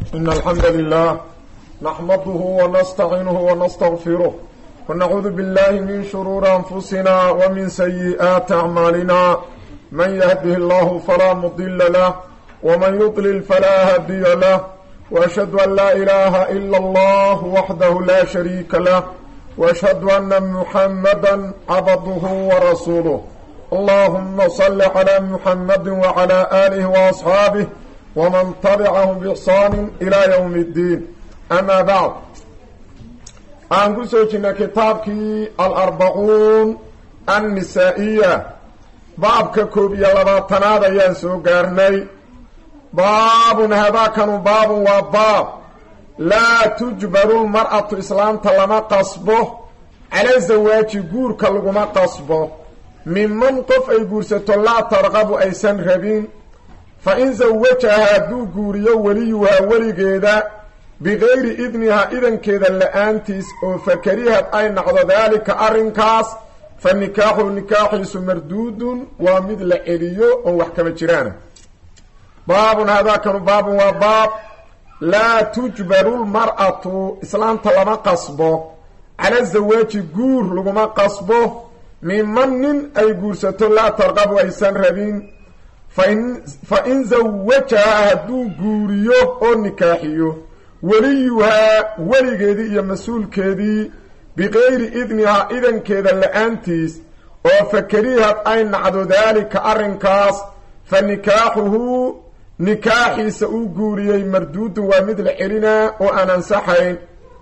إن الحمد لله نحمده ونستعينه ونستغفره ونعوذ بالله من شرور أنفسنا ومن سيئات أعمالنا من يهده الله فلا مضل له ومن يضلل فلا هادي له وأشهد أن لا إله إلا الله وحده لا شريك له وأشهد أن محمدا عبده ورسوله اللهم صل على محمد وعلى آله وأصحابه ومن تبعهم بإحسان إلى يوم الدين أما بعد aan ku soo jirnay kitaabkii alarbacuun annisaa'iya baabka koob iyo labaatanaad ayaan soo gaarnay baabun hadaakanu baabun waa baab laa tujbaru lmar'atu islaamta lama qasbo cala zawaaji guurka laguma qasbo minman qof ay guursato laa tarqabu aysan rabin fa in sawajaha hadduu guuriyo weliyuhaa weligeeda bikayri idnihaa idankeeda la-aantiis oo fakarihad ay nacdo daalika arrinkaas fa nikaaxu nikaaxiisu marduudun waa mid la celiyo oon wax kama jiraana baabun hadaakanu baabun waa baab laa tujbaru lmar'atu islaamta lama qasbo cala zawaaji guur laguma qasbo minman nin ay guursato laa tarqabu aysan rabin fa in sawajaha hadduu guuriyo oo nikaaxiyo weliyuhaa weligeedii iyo mas-uulkeedii bikayri idnihaa idankeeda la-aantiis oo fakarihad ay nacdo daalika arrinkaas fa nikaaxuhu nikaaxiisa uu guuriyey marduudun waa mid la celinaa oo aan ansaxayn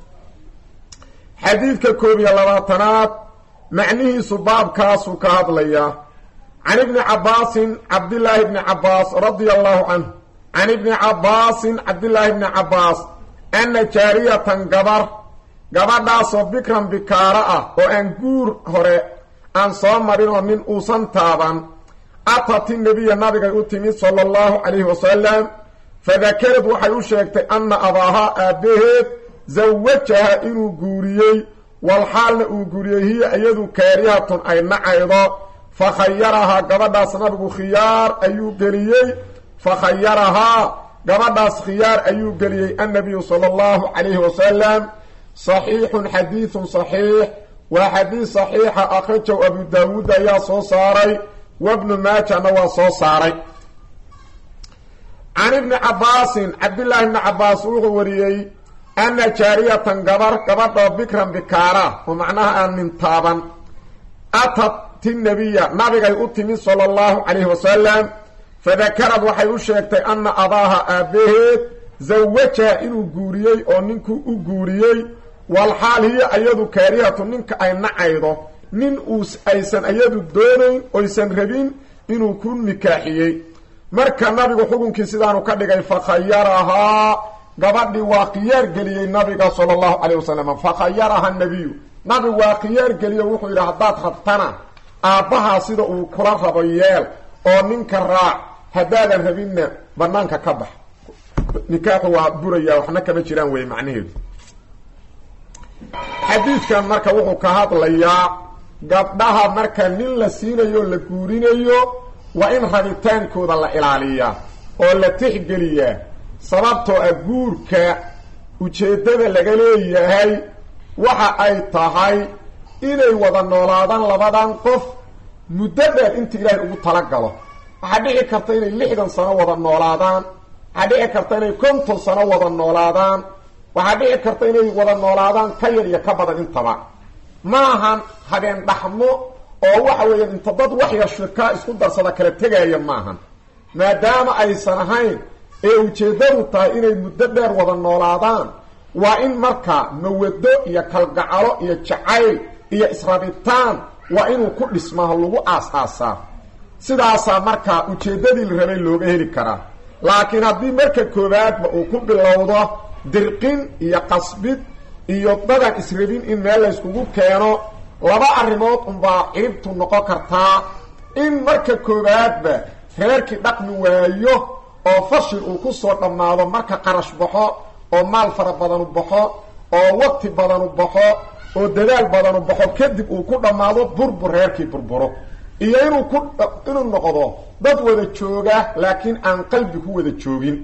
xadiidka koob iyo labaatanaad macnihiisu baabkaasuu ka hadlayaa can ibni cabbaasin cabdillaahi bni cabbaas radia allahu canhu can ibni cabbaasin cabdillaahi bni cabbaas anna jaariyatan gabar gabadhaasoo bikran bikaaro ah oo aan guur hore aan soo marin oo nin uusan taaban atati nebiya nabigay u timid sala allahu calayhi wasalam fadakarad waxay u sheegtay anna abaahaa aabbaheed sawajaha inuu guuriyey walxaalna uu guuriyey hiya iyadu kaarihatun ay nacaydo fa khayarahaa gabadhaas nabigu khiyaar ayuu geliyey fa khayarahaa gabadhaas khiyaar ayuu geliyey annabiyu sala allahu calayhi wasalam saxiixun xadiidun saxiix waa xadiid saxiixa akhrajow abu daawuud ayaa soo saaray wabnu maajana waa soo saaray can ibni cabbaasin cabdillaahi ibni cabbaas wuxuu wariyey anna jaariyatan gabar gabadhoo bikran bikaara oo macnaha aan nin taaban atati nabiya nabigay u timid sala allahu calayhi wasalam fadakarad waxay u sheegtay anna abaaha aabbaheed sawajaha inuu guuriyey oo ninkuu u guuriyey walxaal hiya iyadu kaarihatu ninka ay nacaydo nin uu aysan iyadu doonayn oysan rabin inuu ku nikaaxiyey marka nabigu xukunkii sidaanu ka dhigay fakhayarahaa gabadhii waa khiyaar geliyey nabiga sala allahu calayh wasalam fakhayaraha nabiyu nabigu waa khiyaar geliyo wuxuu yidhi haddaad rabtana aabbahaa sida uu kula rabo yeel oo ninka raac haddaadan rabinna banaanka ka bax nikaaxu waa buraya waxna kama jiraan wey macnaheedu xadiidkan marka wuxuu ka hadlayaa gabdhaha marka nin la siinayo o la guurinayo waa in rabitaankooda la ilaaliyaa oo la tixgeliyaa sababtoo ah guurka ujeeddada laga leeyahay waxa ay tahay inay wada noolaadaan labadan qof muddo dheer inta ilaahay ugu talagalo waxaa dhici karta inay lixdan sano wada noolaadaan waxaa dhici karta inay konton sano wada noolaadaan waxaa dhici karta inay wada noolaadaan ka yar iyo ka badan intaba maahan habeen dhaxmo oo waxa weeyaan inta dad wax yar shirkaa isku darsada kala tegaaya maahan maadaama aysan ahayn ee ujeeddadu tahay inay muddo dheer wada noolaadaan waa in marka mawado iyo kalgacalo iyo jacayl iyo israbitaan waa inuu ku dhismaa lagu aas-aasaa sidaasaa marka ujeeddadii la rabay looga heli karaa laakiin haddii marka koowaadba uu ku bilowdo dirqin iyo qasbid iyo dadan israbin in meel layskugu keeno laba arrimood unbaa ciribtu noqon kartaa in marka koowaadba reerkii dhaqmi waayo oo fashil uu ku soo dhammaado marka qarash baxo oo maal fara badanu baxo oo waqti badanu baxo oo dadaal badanu baxo kadib uu ku dhammaado burbur reerkii burburo iyo inuu ku inuu noqdo dad wada jooga laakiin aan qalbi ku wada joogin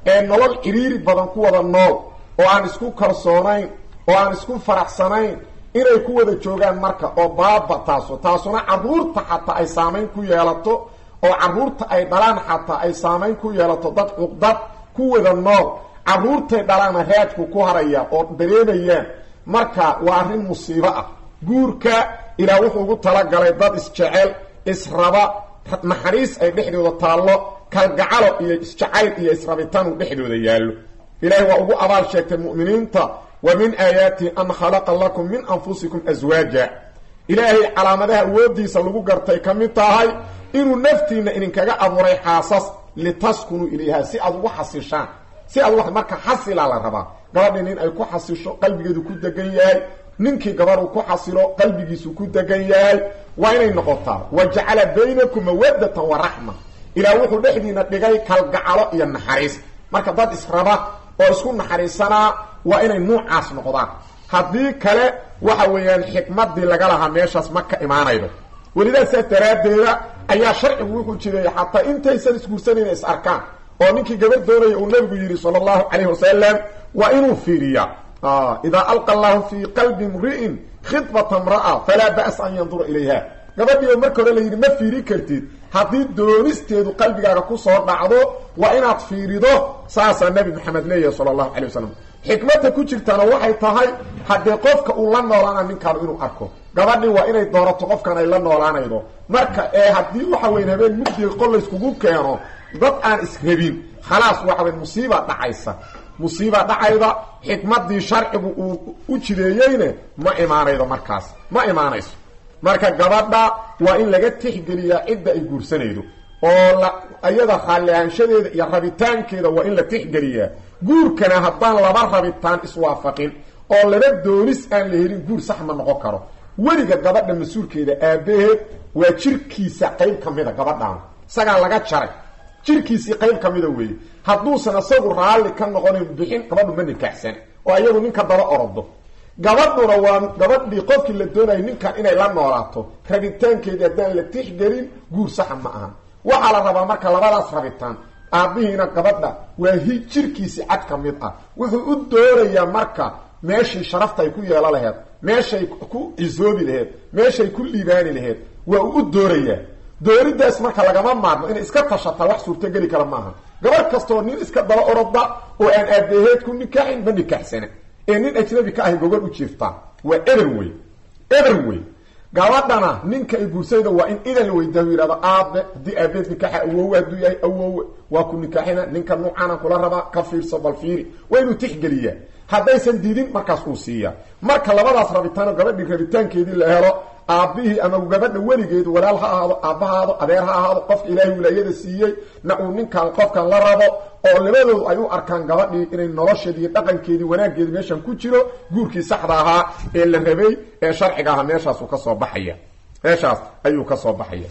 ee nolol ciriiri badan ku wada nool oo aan isku kalsoonayn oo aan isku faraxsanayn inay ku wada joogaan marka oo baaba taaso taasuna carruurta xataa ay saamayn ku yeelato oo carruurta ay dhalaan xataa ay saamayn ku yeelato dad cuqdad ku wada nool carruurtay dhalaana raadku ku haraya oo dareemayaan marka waa arrin musiibo ah guurka ilaa wuxuu ugu talagalay dad isjecel israba naxariis ay dhexdooda taallo kalgacalo iyo isjacayl iyo israbitaan uu dhexdooda yaallo ilaahay waa ugu abaal sheegtay mu'miniinta wa min aayaatihi an khalaqa lakum min anfusikum aswaaja ilaahay calaamadaha awoodiisa lagu gartay ka mid tahay inuu naftiinna idinkaga abuuray xaasas litaskunuu ilayha si aad ugu xasishaan si aad wax marka xasilaa la rabaa gabadhii nin ay ku xasisho qalbigeedu ku degan yahay ninkii gabadhu ku xasilo qalbigiisu ku degan yahay waa inay noqotaa wa jacala baynakum mawadatan wa raxma ilaa wuxuu dhexdiina dhigay kalgacalo iyo naxariis marka dad israba oo isku naxariisanaa waa inay nuucaas noqdaan haddii kale waxa weeyaan xikmadii laga lahaa meeshaas ma ka imaanaydo welidaa saas daraaddeeda ayaa sharcigu wuxuu jideeyey xataa intaysan isguursanayna is arkaan oo ninkii gabadh doonaya uu nabigu yidhi sala allahu calayhi wasalam waa inuu fiiriyaa idaa alqa allahu fii qalbi mri'in khidbata mra'a falaa ba'sa an yandura ilayha gabadhiiba marka hore la yidhi ma fiiri kartid haddii doonisteedu qalbigaaga kusoo dhacdo waa inaad fiirido saasaa nabi maxamed leeyahay sala allahu calay wasalam xikmadda ku jirtana waxay tahay haddee qofka uu la noolaana ninkaanu inuu arko gabadhii waa inay doorato qofkan ay la noolaanaydo marka ee haddii waxa weyn habeen mugdiga qol layskugu keeno dad aan israbin khalaas waxa weyn musiiba dhacaysa musiiba dhacayda xikmadii sharcigu uu u jideeyeyne ma imaanaydo markaas ma imaanayso marka gabadha waa in laga tixgeliyaa cidda ay guursanaydo oo la iyada raallihaanshadeeda iyo rabitaankeeda waa in la tixgeliyaa guurkana haddaan laba rabitaan iswaafaqin oo laba doonis aan la helin guur sax ma noqon karo weliga gabadha mas-uulkeeda aabbaheed waa jirkiisa qayb ka mida gabadhaan isagaa laga jaray jirkiisii qayb ka mida weeye hadduusan isagu raalli ka noqonayn bixin gabadhu ma nikaaxsana oo iyagu ninka daba orodo gabadhuna waa gabadhii qofkii la doonayay ninkan inay la noolaato rabitaankeedii haddaan la tixgelin guur saxa ma aha waxaa la rabaa marka labadaas rabitaan aabbihiina gabadha waa hi jirkiisii cad ka mid ah wuxuu u doonayaa marka meeshii sharafta ay ku yeelo laheed meeshay ku cisoobi laheed meeshay ku liibaani laheed waa uu u doorayaa dooridaas marka lagama maarmo inay iska tashataa wax suurtogeli kara maaha gabadh kastoo nin iska daba oroda oo aan aabaheed ku nikaaxin ma nikaaxsana ee nin ajnabi ka ahay gogol u jiirtaa waa eber wey eber wey gabadhana ninka ay guursayda waa in idan la weydaa yihahdo aabe haddii aabeed nikaaxa awowe hadduu yahay awowe waa ku nikaaxina ninka nuucaana kula rabaa ka fiirso bal fiiri waa inuu tixgeliyaa haddaysan diidin markaas uu siiyaa marka labadaas rabitaanoo gabadhii rabitaankeedii la helo aabbihii ama gabadha weligeed walaal ha ahaado aabba ha ahaado adeer ha ahaado qofka ilaahay wilaayada siiyey na uu ninkan qofkan la rabo oo labadoodu ay u arkaan gabadhii inay nolosheedi iyo dhaqankeedii wanaaggeedi meeshan ku jiro guurkii saxda ahaa ee la rabay ee sharciga ahaa meeshaasuu ka soo baxaya meeshaas ayuu ka soo baxaya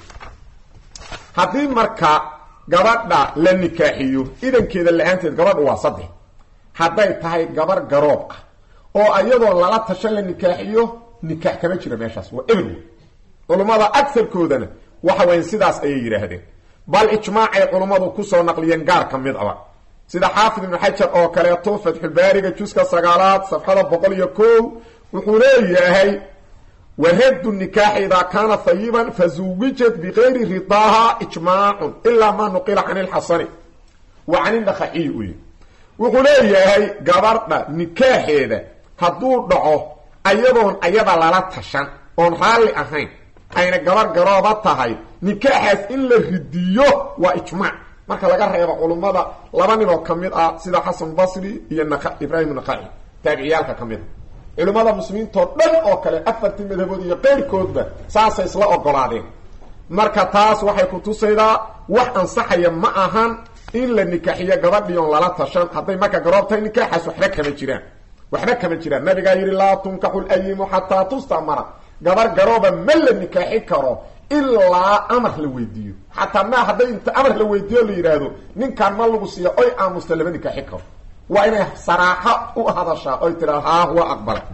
haddii marka gabadha la nikaaxiyo idankeeda la-aanteed gabadhu waa saddex hadday tahay gabar garoob ah oo ayadoo lala tashan la nikaaxiyo nikaax kama jira meeshaas waa eber wey culummada agarkoodana waxa weyan sidaas ayay yidhaahdeen bal ijmaacay culummadu kusoo naqliyeen gaar ka mid aba sida xaafid ibnu xajar oo kaleeto fatxulbaariga juska sagaalaad safxada boqol iyo ko wuxuu leeyahay waraddu nikaaxi idaa kaana hayiban fazuwijat bikayri ridaaha ijmaacun ilaa maa nuqila can ilxasani wa can indhakhaxiyi uy wuxuu leeyahay gabadha nikaaxeeda hadduu dhaco ayadoon ayada lala tashan oon raalli ahayn ayna gabar garooba tahay nikaaxaas in la ridiyo waa ijmaac marka laga reebo culummada laba nin oo ka mid ah sida xasan basri iyo ibraahim naqaci taabiciyaalka ka mid a culimmada muslimiintoo dhan oo kale afartii madhabood iyo qeyrkoodba saasay isla ogolaadeen marka taas waxay ku tusaydaa wax ansaxaya ma ahan in la nikaaxiyo gabadhii oon lala tashan hadday marka garoob tahay nikaaxaas waxba kama jiraan waxba kama jiraan nabigaa yidhi laa tunkaxu layimu xataa tustamara gabar garooba ma la nikaaxi karo ilaa amar la weydiiyo xataa ma hadday inta amar la weydiiyo la yidhaahdo ninkaan ma lagu siiya oy aamusta lama nikaaxi karo waa inay saraaxo u hadashaa oy tiraa haa waa aqbalay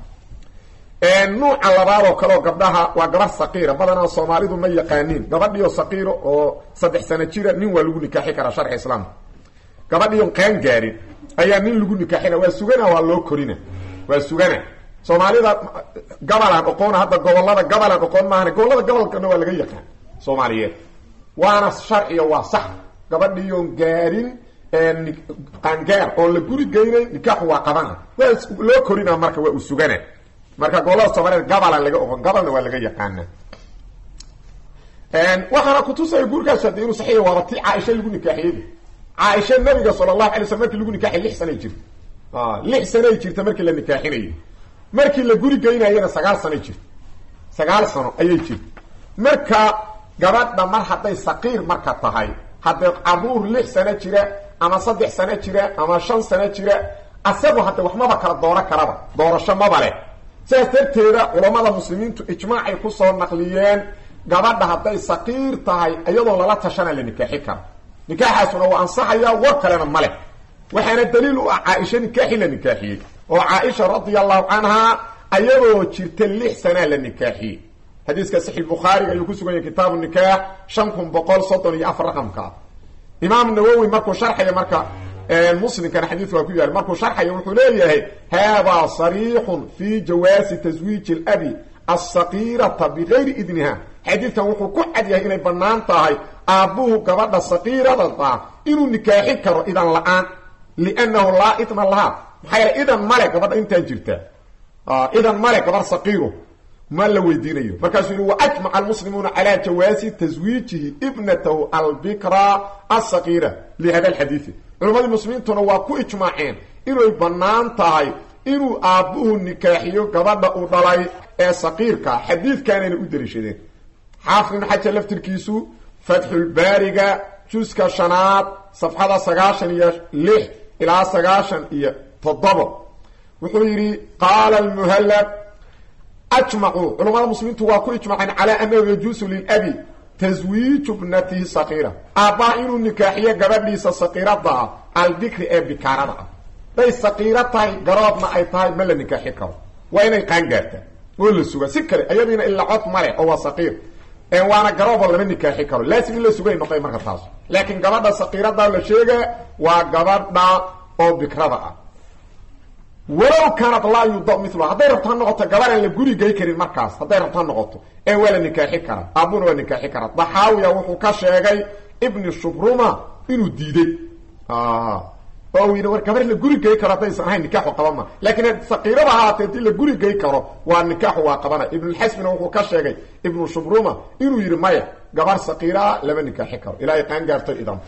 nuuca labaad oo kaleoo gabdhaha waa gabar saqiira badanaa soomaalidu ma yaqaaniin gabadhiio saqiiro oo saddex sano jira nin waa lagu nikaaxi karaa sharci islaamka gabadhiion qaan gaarin ayaa nin lagu nikaaxina waa sugana waa loo korina waa sugana soomaalida gabalaan oqoona hadda gobolada gabalaan oqoon maahan gobolada gobolkana waa laga yaqaan soomaaliyeed waana sharciga waa sax gabadhiion gaarin qaangaar oon la guri geynayn nikaaxu waa qabana waa loo korina marka waa u sugana marka gobolada soomaaliyeed gabalaan laga oqon gabalna waa laga yaqaana waxaana kutusaya guurkaas hade inuu saxiix waaba ti caaisha lagu nikaaxiyey caaisha nabiga sala allahu alay slam markii lagu nikaaxiy lix sanay jirta lix sanay jirta markii la nikaaxinayay markii la guri geynayana sagaal sanay jirta sagaal sano ayay jirta marka gabadha mar hadday saqiir marka tahay haddee caruur lix sano jira ama saddex sano jira ama shan sano jira asagu hadde waxmaba kala dooro karaba doorasho maba leh sidaas darteeda culammada muslimiintu ijmaacay kusoo naqliyeen gabadha hadday saqiir tahay iyadoo lala tashana la nikaaxi karo nikaaxaasuna waa ansaxaya war kalena ma leh waxaana daliil u ah caaisha nikaaxi la nikaaxiyey oo caaisha radia allahu canha ayadoo jirta lix sanaa la nikaaxiyey xadiiska saxiix bukhaariga ayuu ku sugan yahay kitaabu nikaax shan kun boqol soddon iyo afar raqamka imaam nawowi markuu sharxaya marka muslimkana xadiidku waa ku yahay markuu sharxaya wuxuu leeyahay haadaa sariixun fi jawaasi taswiiji labi asaqiirata bigayri idniha xadiidkan wuxuu ku cad yahay inay bannaan tahay aabbuhu gabadha saqiiradada inuu nikaaxi karo idan la-aan liannahu laa idna lahaa maxaa yeele idan male gabadha intaan jirta idan male gabar saqiiro ma la weydiinayo markaasuu yihi waajmaca almuslimuuna calaa jawaasi taswiijihi ibnatahu albikra asaqiira lihada alxadiidi culammadii muslimiintuna waa ku ijmaaceen inay bannaan tahay inuu aabbuhu nikaaxiyo gabadha uu dhalay ee saqiirka xadiidkaanayna u daliishadeen xaafid ibn xajar laftirkiisu fatxulbaariga juska shanaad safxada sagaashan iyo lix ilaa sagaashan iyo toddobo wuxuu yidhi qaala almuhallab ajmacuu culamada muslimiintu waa ku ijmaceen calaa annahu yajuusu lilabi taswiiju bnatihi saqiira aabbaha inuu nikaaxiyo gabadhiisa saqiirada ah albikri ee bikaarada ah day saqiiro tahay garoobna ay tahay ma la nikaaxi karo waa inay qaangaartaa oo la suga si kale ayadiina ila cod male oo waa saqiir waana garoobo lama nikaaxi karo laasim in la sugay noqday marka taas laakiin gabadha saqiirada la sheega waa gabadha oo bikrada ah walow kaanad laa yuda mila hadday rabto ha noqoto gabadhaan la guri gey karin markaas hadday rabto ha noqoto ee waa la nikaaxi karaa aabuna waa nikaaxi karaa daxaawiya wuxuu ka sheegay ibni shubruma inuu diiday oo uu yidhi war gabar la guri gey karo haddaysan ahayn nikaaxu qaba ma laakiin saqiirada ahaatee hadii la guri gey karo waa nikaaxu waa qabana ibnulxasmina wuxuu ka sheegay ibnu shubruma inuu yidhi maya gabar saqiiraa lama nikaaxi karo ilaa ay qaan gaarto idan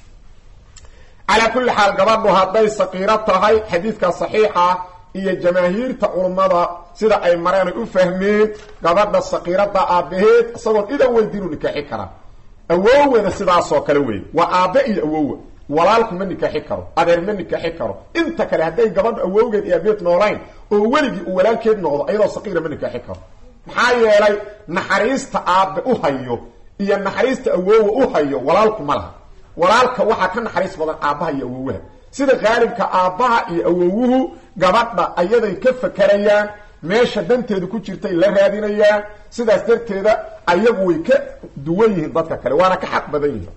calaa kulli xaal gabadhu hadday saqiiro tahay xadiidka saxiixa iyo jamaahiirta culummada sida ay mareen ay u fahmeen gabadha saqiirada aabbaheed isagoon idan weydiinu nikaaxi karaa awowena sidaasoo kale wey waa aabbe iyo awowa walaalku ma nikaaxi karo adeer ma nikaaxi karo inta kale hadday gabadhu awowgeed iyo abeed noolayn oo weligii uu walaalkeed noqdo iyadoo saqiira ma nikaaxi karo maxaa yeelay naxariista aabbe u hayo iyo naxariista awowa u hayo walaalku ma laha walaalka waxaa ka naxariis badan aabbaha iyo awowaha sida qaalibka aabbaha iyo awowuhu gabadha ayaday ka fakerayaan meesha danteedu ku jirtay la raadinayaan sidaas darteeda ayagu way ka duwan yihiin dadka kale waana ka xaq badan yihiin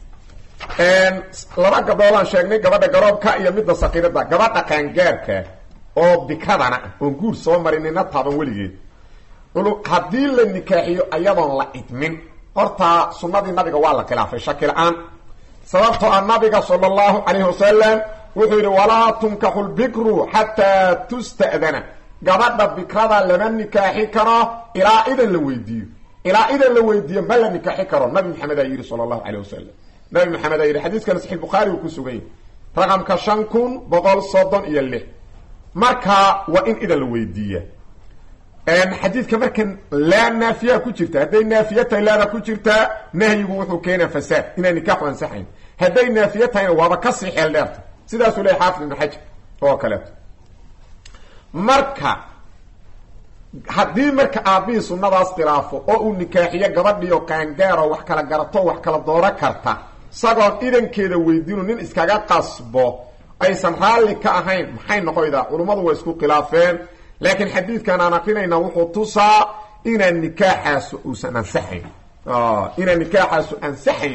laba gabdhoodaan sheegnay gabadha garoobka iyo midda saqiirada gabadha qaangaarka oo bikadana oon guur soo marinina taaban weligeed haddii la nikaaxiyo ayadoon la idmin horta sunnadii nabiga waa la khilaafay shaki la-aan sababtoo ah nabiga sala allahu calayhi wasalam wuxuu yidhi walaa tunkaxu lbikru xataa tusta'dana gabadha bikrada lama nikaaxi karo ilaa idan la weydiiyo ilaa idan la weydiiyo ma la nikaaxi karo nabi maxamed aa yidhi sala allahu calayh wasalam nabi maxamed aa yidhi xadiiskana saxiix bukhaari uu ku sugan yahy raqamka shan kun boqol soddon iyo lix marka waa in idan la weydiiya xadiidka markan laa naafiyaa ku jirta hadday naafiya tahay laada ku jirtaa nahyigu wuxuu keenaa fasaad inaan nikaaxu ansaxayn hadday naafiya tahayna waaba kasii xeel dheerta sidaasuu leeyahy xaafid ibnu xajar oo kaleeto marka haddii marka aabbihii sunnadaas khilaafo oo uu nikaaxiyo gabadhiio qaangaaro wax kala garato wax kala dooro karta isagoon idankeeda weydiinu nin iskaga qasbo aysan raalli ka ahayn maxay noqoydaa culummadu waa isku khilaafeen laakiin xadiidkan aan akrinayna wuxuu tusaa inaan nikaaxaasu uusan ansaxayn inaan nikaaxaasu ansaxaynin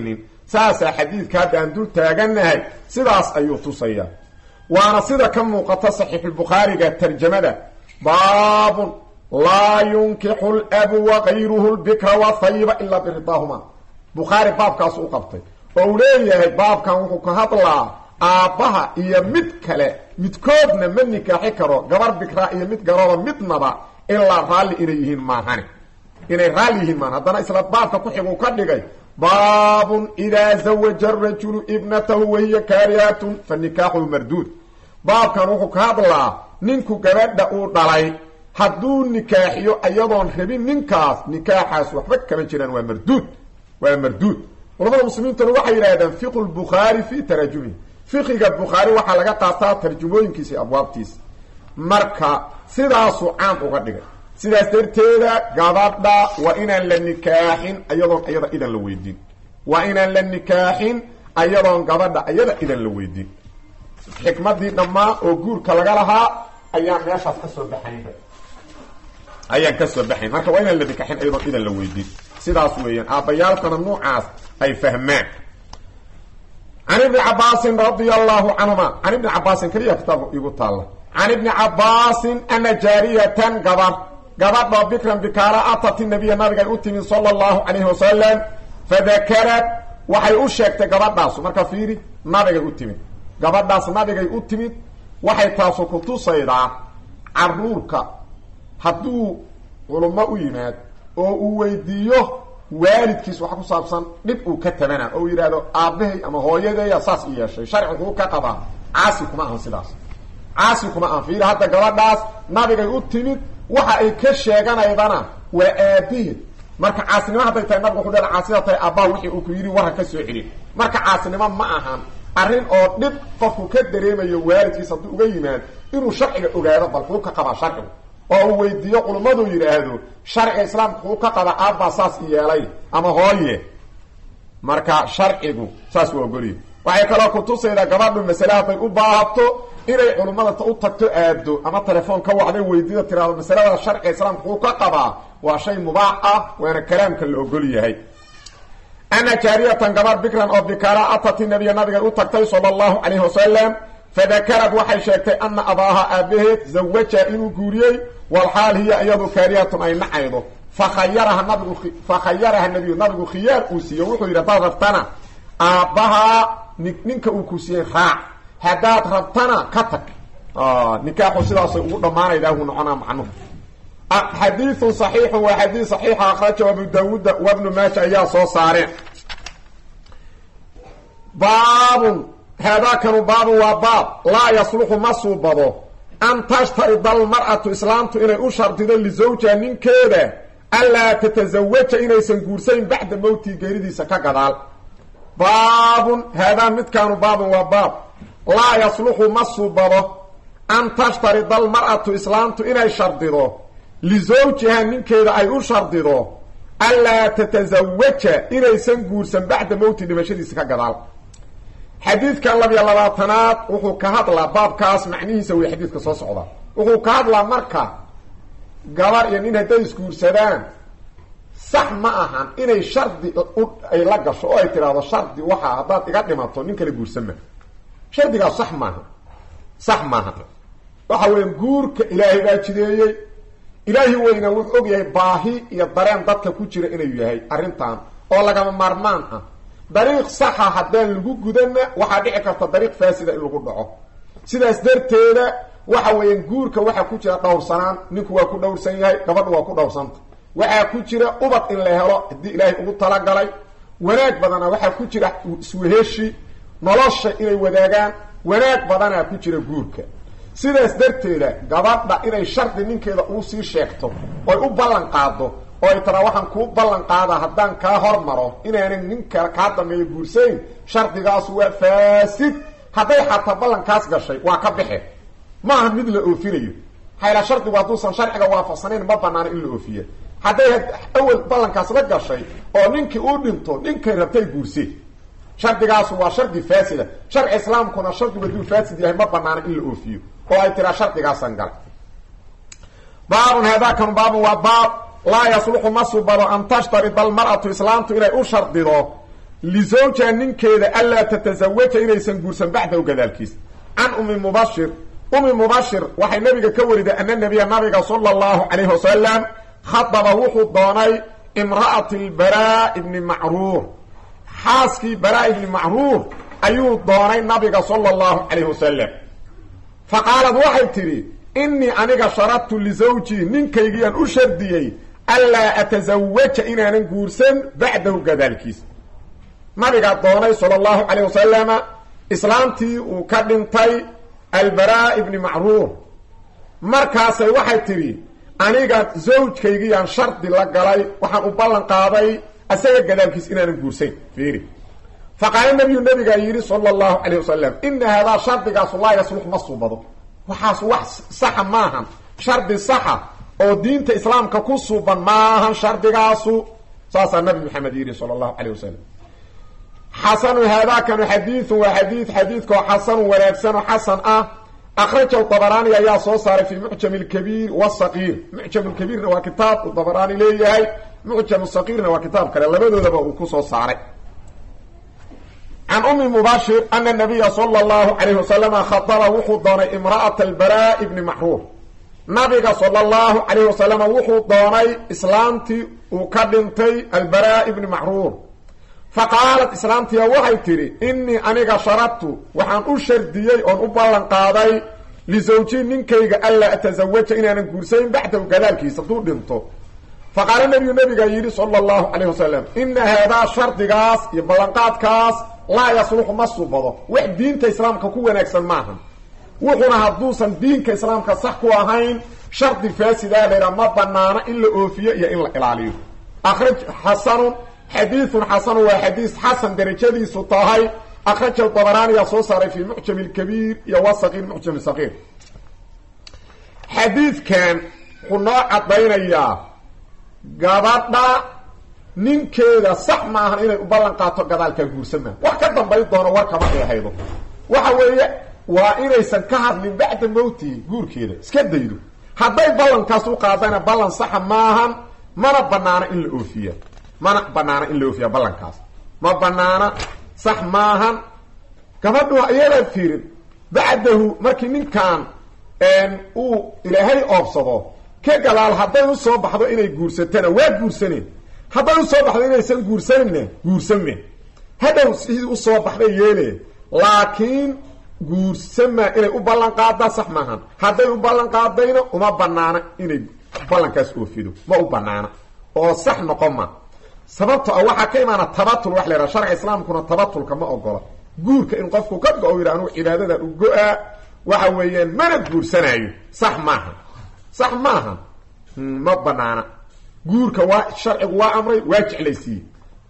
saasaa xadiidka hadda aan dul taagannahay sidaas ayuu tusayaa waana sida ka muuqata saxiixulbukhaariga tarjamada baabun laa yunkixu labu wakayruhu lbikra wathayiba ilaa biridaahuma bukhaari baabkaasu u qabtay oo uu leeyahay baabkan wuxuu ka hadlaa aabbaha iyo mid kale midkoodna ma nikaaxi karo gabar bikraa iyo mid garooba midnaba ilaa raalli inay yihiin maahane inay raalli yihiin maahan haddana isla baabka ku xiguu ka dhigay baabun idaa zawaja arajulu ibnatahu wahiya kaarihatun fa nikaaxuhu marduud baabkan wuxuu ka hadlaa ninku gabadha uu dhalay hadduu nikaaxiyo iyadoon rabin ninkaas nikaaxaas waxba kama jiraan waa marduud waa marduud culamada muslimiintuna waxay yidhahdeen fiqu lbukhaari fi tarajumihi fiqiga bukhaari waxaa laga qaataa tarjumooyinkiisa iyo abwaabtiisa marka sidaasuu caam uga dhigay sidaas darteeda gabadha waa inaan la nikaaxin ayadoon iyada idan la weydiin waa inaan la nikaaxin ayadoon gabadha iyada idan la weydiin xikmadii dhammaa oo guurka laga lahaa ayaan meeshaas ka soo baxaynba ayaan ka soo baxayn marka waa inaan la nikaaxin ayadoon idan la weydiin sidaas weeyaan aabbayaalkana nuucaas ay fahmaan can ibni cabaasin radia allahu canhuma can ibni cabaasin keliya kitaab igu taalla can ibni cabaasin ana jaariyatan gabar gabadhoo bikran bikaara atati nabiya nabigay u timid sala allahu calayhi wasalam fadakarad waxay u sheegtay gabadhaasu marka fiiri nabigay u timid gabadhaas nabigay u timid waxay taasu kutusaydaa caruurka hadduu culummo u yimaad oo uu weydiiyo waalidkiis wax ku saabsan dhib uu ka tabana oo uu yidhahdo aabbahay ama hooyadeeya saas i yeeshay sharciguu ka qabaa caasi kuma ahan sidaas caasi kuma ahan fiiri hadda gabadhaas nabigay u timid waxa ay ka sheeganaydana waa aabaheed marka caasinimo hadday tahay nabiga wuxu dha caasida tahay aabbaha wixii uu ku yidhi waran ka soo celin marka caasinimo ma ahan arrin oo dhib qofku ka dareemayo waalidkiis hadduu uga yimaad inuu sharciga ogaado bal kuu ka qabaa sharcigu oo uu weydiiyo culummadu yidhaahdo sharciga islaamka kuu ka qaba aabbaa saas i yeelay ama hooye marka sharcigu saas waa ogoliye waxay kaloo kutusaydaa gabadhu masale hadday u baahato inay culummada u tagto aado ama telefoon ka wacday weydiida tiraado masalada sharciga islaamka kuu ka qabaa waa shay mubaax ah waana kalaamka la ogol yahay ana jaariyatan gabar bikran oo bikaara atati nabiya nabigay u tagtay sala allahu calayhi wasalam fadakarad waxay sheegtay ana abaaha aabaheed zawaja inuu guuriyey walxaal hiya iyadu kaariyatun ay nacaydo fakhayaraha nabigu fakhayaraha nabiyu nabigu khiyaar uu siiye wuxuu yidhi haddaad rabtana aabbahaa ninka uu ku siiyey raac haddaad rabtana ka tag nikaaxu sidaasay ugu dhammaanaydaa uu noconaa macnuhu xadiiun صaxiixu waa xadiid صaxiixa akrajahu abu daawuuda wabnu maaja ayaa soo saareen baabun haadaakanu baabun waa baab laa yasluxu ma suubado an tashtarida almar'atu islaamtu inay u shardido lisawjiha ninkeeda anlaa tatazawaja inaysan guursayn bacda mowtii geeridiisa ka gadaal baabun haadaa midkaanu baabun waa baab laa yasluxu ma suubado an tashtarida almar'atu islaamtu inay shardido lisawjiha ninkeeda ay u shardido anlaa tatazawaja inaysan guursan bacda mowti dhimashadiisa ka gadaal xadiidkan labiyo labaatanaad wuxuu ka hadlaa baabkaas macnihiisa wey xadiidka soo socda wuxuu ka hadlaa marka gabar iyo nin hadday isguursadaan sax ma ahan inay shardi ay la gasho oo ay tidhaahdo shardi waxaa haddaad iga dhimato nin kale guursan ma shardigaas sax maaha sax maaha waxa weya guurka ilaahay baa jideeyey ilaahi weyna wuxuu og yahay baahi iyo dareen dadka ku jira inuu yahay arrintan oo lagama maarmaan ah dariiq saxa haddaan lagu gudanna waxaa dhici karta dariiq faasida in lagu dhaco sidaas darteeda waxa weeyaan guurka waxaa ku jira dhowrsanaan ninku waa ku dhowrsan yahay gabadhu waa ku dhowrsanta waxaa ku jira ubad in la helo haddii ilaahay ugu talagalay wanaag badana waxaa ku jira isweheshi nolosha inay wadaagaan wanaag badanaa ku jira guurka sidaas darteeda gabadha inay shardi ninkeeda uu sii sheegto oy u ballan qaado oo ay taraa waxaan kuu ballan qaadaa haddaan kaa hormaro inaanan ninka kaa dambeeyo guursayn shardigaasu waa faasid hadday xataa ballankaas gashay waa ka baxe ma aha mid la oofinayo hayla shardigu hadduusan sharciga waafaqsanayn ma banaano in la oofiya hadday awel ballankaas la gashay oo ninkii uu dhinto ninkay rabtay guurseen shardigaasu waa shardi faasida sharci islaamkuna shardigu hadduu faasid yahay ma banaano in la oofiyo oo ay tiraa shardigaasan galay baabun haadaakanu baabun waa baab laa yasluxu ma subado an tashtarida almar'atu islaamtu inay u shardido lisawja ninkeeda anlaa tatasawaja inaysan guursan bacdahu gadaalkiis can umi mubashir umi mubashir waxay nabiga ka wariday ana nabiya nabiga sala allahu calayhi wasalam khadaba wuxuu doonay imra'ati lbaraa ibni macruur xaaskii baraa ibni macruur ayuu doonay nabiga sala allahu calayhi wasalam fa qaalad waxay tidhi innii aniga sharadtu lisawjii ninkaygiyaan u shardiyey anlaa atasawaja inaanan guursan bacdahu gadaalkiis nabigaa doonay sala allahu calayh wasalama islaamtii uu ka dhintay albaraa ibni macruur markaasay waxay tidhi aniga zawjkaygiyaan shardi la galay waxaan u ballan qaaday asaga gadaalkiis inaanan guursayn fiiri fa qaala nabiyu nabigaa yidhi sala allahu calayh wasalam ina haadaa shardigaasu laa yaslux ma suubado waxaas wax saxa maahan shardi saxa oo diinta islaamka ku suuban maahan shardigaasu saasaa nabi maxamed yidhi sala allahu calayh wasalam xasanu haadaakanu xadiidu waa xadiid xadiidkoo xasanu wanaagsanoo xasan ah akhrajahu dabaraani ayaa soo saaray fii mucjam lkabiir wasaqiir mucjam lkabiirna waa kitaab uu dabaraani leeyahay mucjam saqiirna waa kitaab kale labadoodaba uu ku soo saaray can umi mubashir ana nabiya sala allahu calayh wasalama khadaba wuxuu doonay imra'ata albaraa ibni macruur nabiga sala allahu calayh wasalama wuxuu doonay islaamtii uu ka dhintay albaraa ibni macruur fa qaalat islaamtiya waxay tidhi innii aniga sharadtu waxaan u shardiyey oon u ballan qaaday lisawjii ninkayga anlaa atasawaja inaanan guursayn bacdahu gadaalkiisa hadduu dhinto fa qaala nabiyu nabigaa yidhi sala allahu calayh wasalam ina haadaa shardigaas iyo ballanqaadkaas laa yasluxu ma subado wax diinta islaamka ku wanaagsan maaha wuxuna hadduusan diinka islaamka sax ku ahayn shardi faasidaa laydhaa ma banaano in la oofiyo iyo in la ilaaliyo akhraj xasanun xadiidun xasanu waa xadiis xasan darajadiisu tahay akhrajahu dabaraaniyaa soo saaray fii mucjam lkabiir iyo wasaqiir mucjam saqiir xadiidkan wuxuu noo caddaynayaa gabadha ninkeeda sax maahan inay u ballan qaato gadaalkaa guursan maaha wax ka dambayn doono warkama ay haydo waxa weeye waa inaysan ka hadlin bacda mowtihi guurkeeda iska daydo hadday ballankaas u qaadana ballan saxa maahan mana banaana in la oofiya mana banaana in la oofiya ballankaas ma banaana sax maahan gabadhu iyadaa fiirin bacdahu markii ninkan uu ilaahay oobsado ka gadaal hadday usoo baxdo inay guursatana waa guursaneen hadday usoo baxdo inaysan guursanina guursame hadhow sidii usoo baxday yeele laakiin guursama inay u ballan qaadaa sax maahan hadday u ballan qaadayna uma banaana inay ballankaas oofido ma u banaana oo sax noqon ma sababto a waxaa ka imaana tabatul wax la yhaha sharca islaamkuna tabatulka ma ogola guurka in qofku ka go-o yidha anugu cibaadadan u go-a waxa weeyaan mana guursanaayo sax maaha sax maaha ma banaana guurka waa sharcigu waa amray waa jeclaysiiye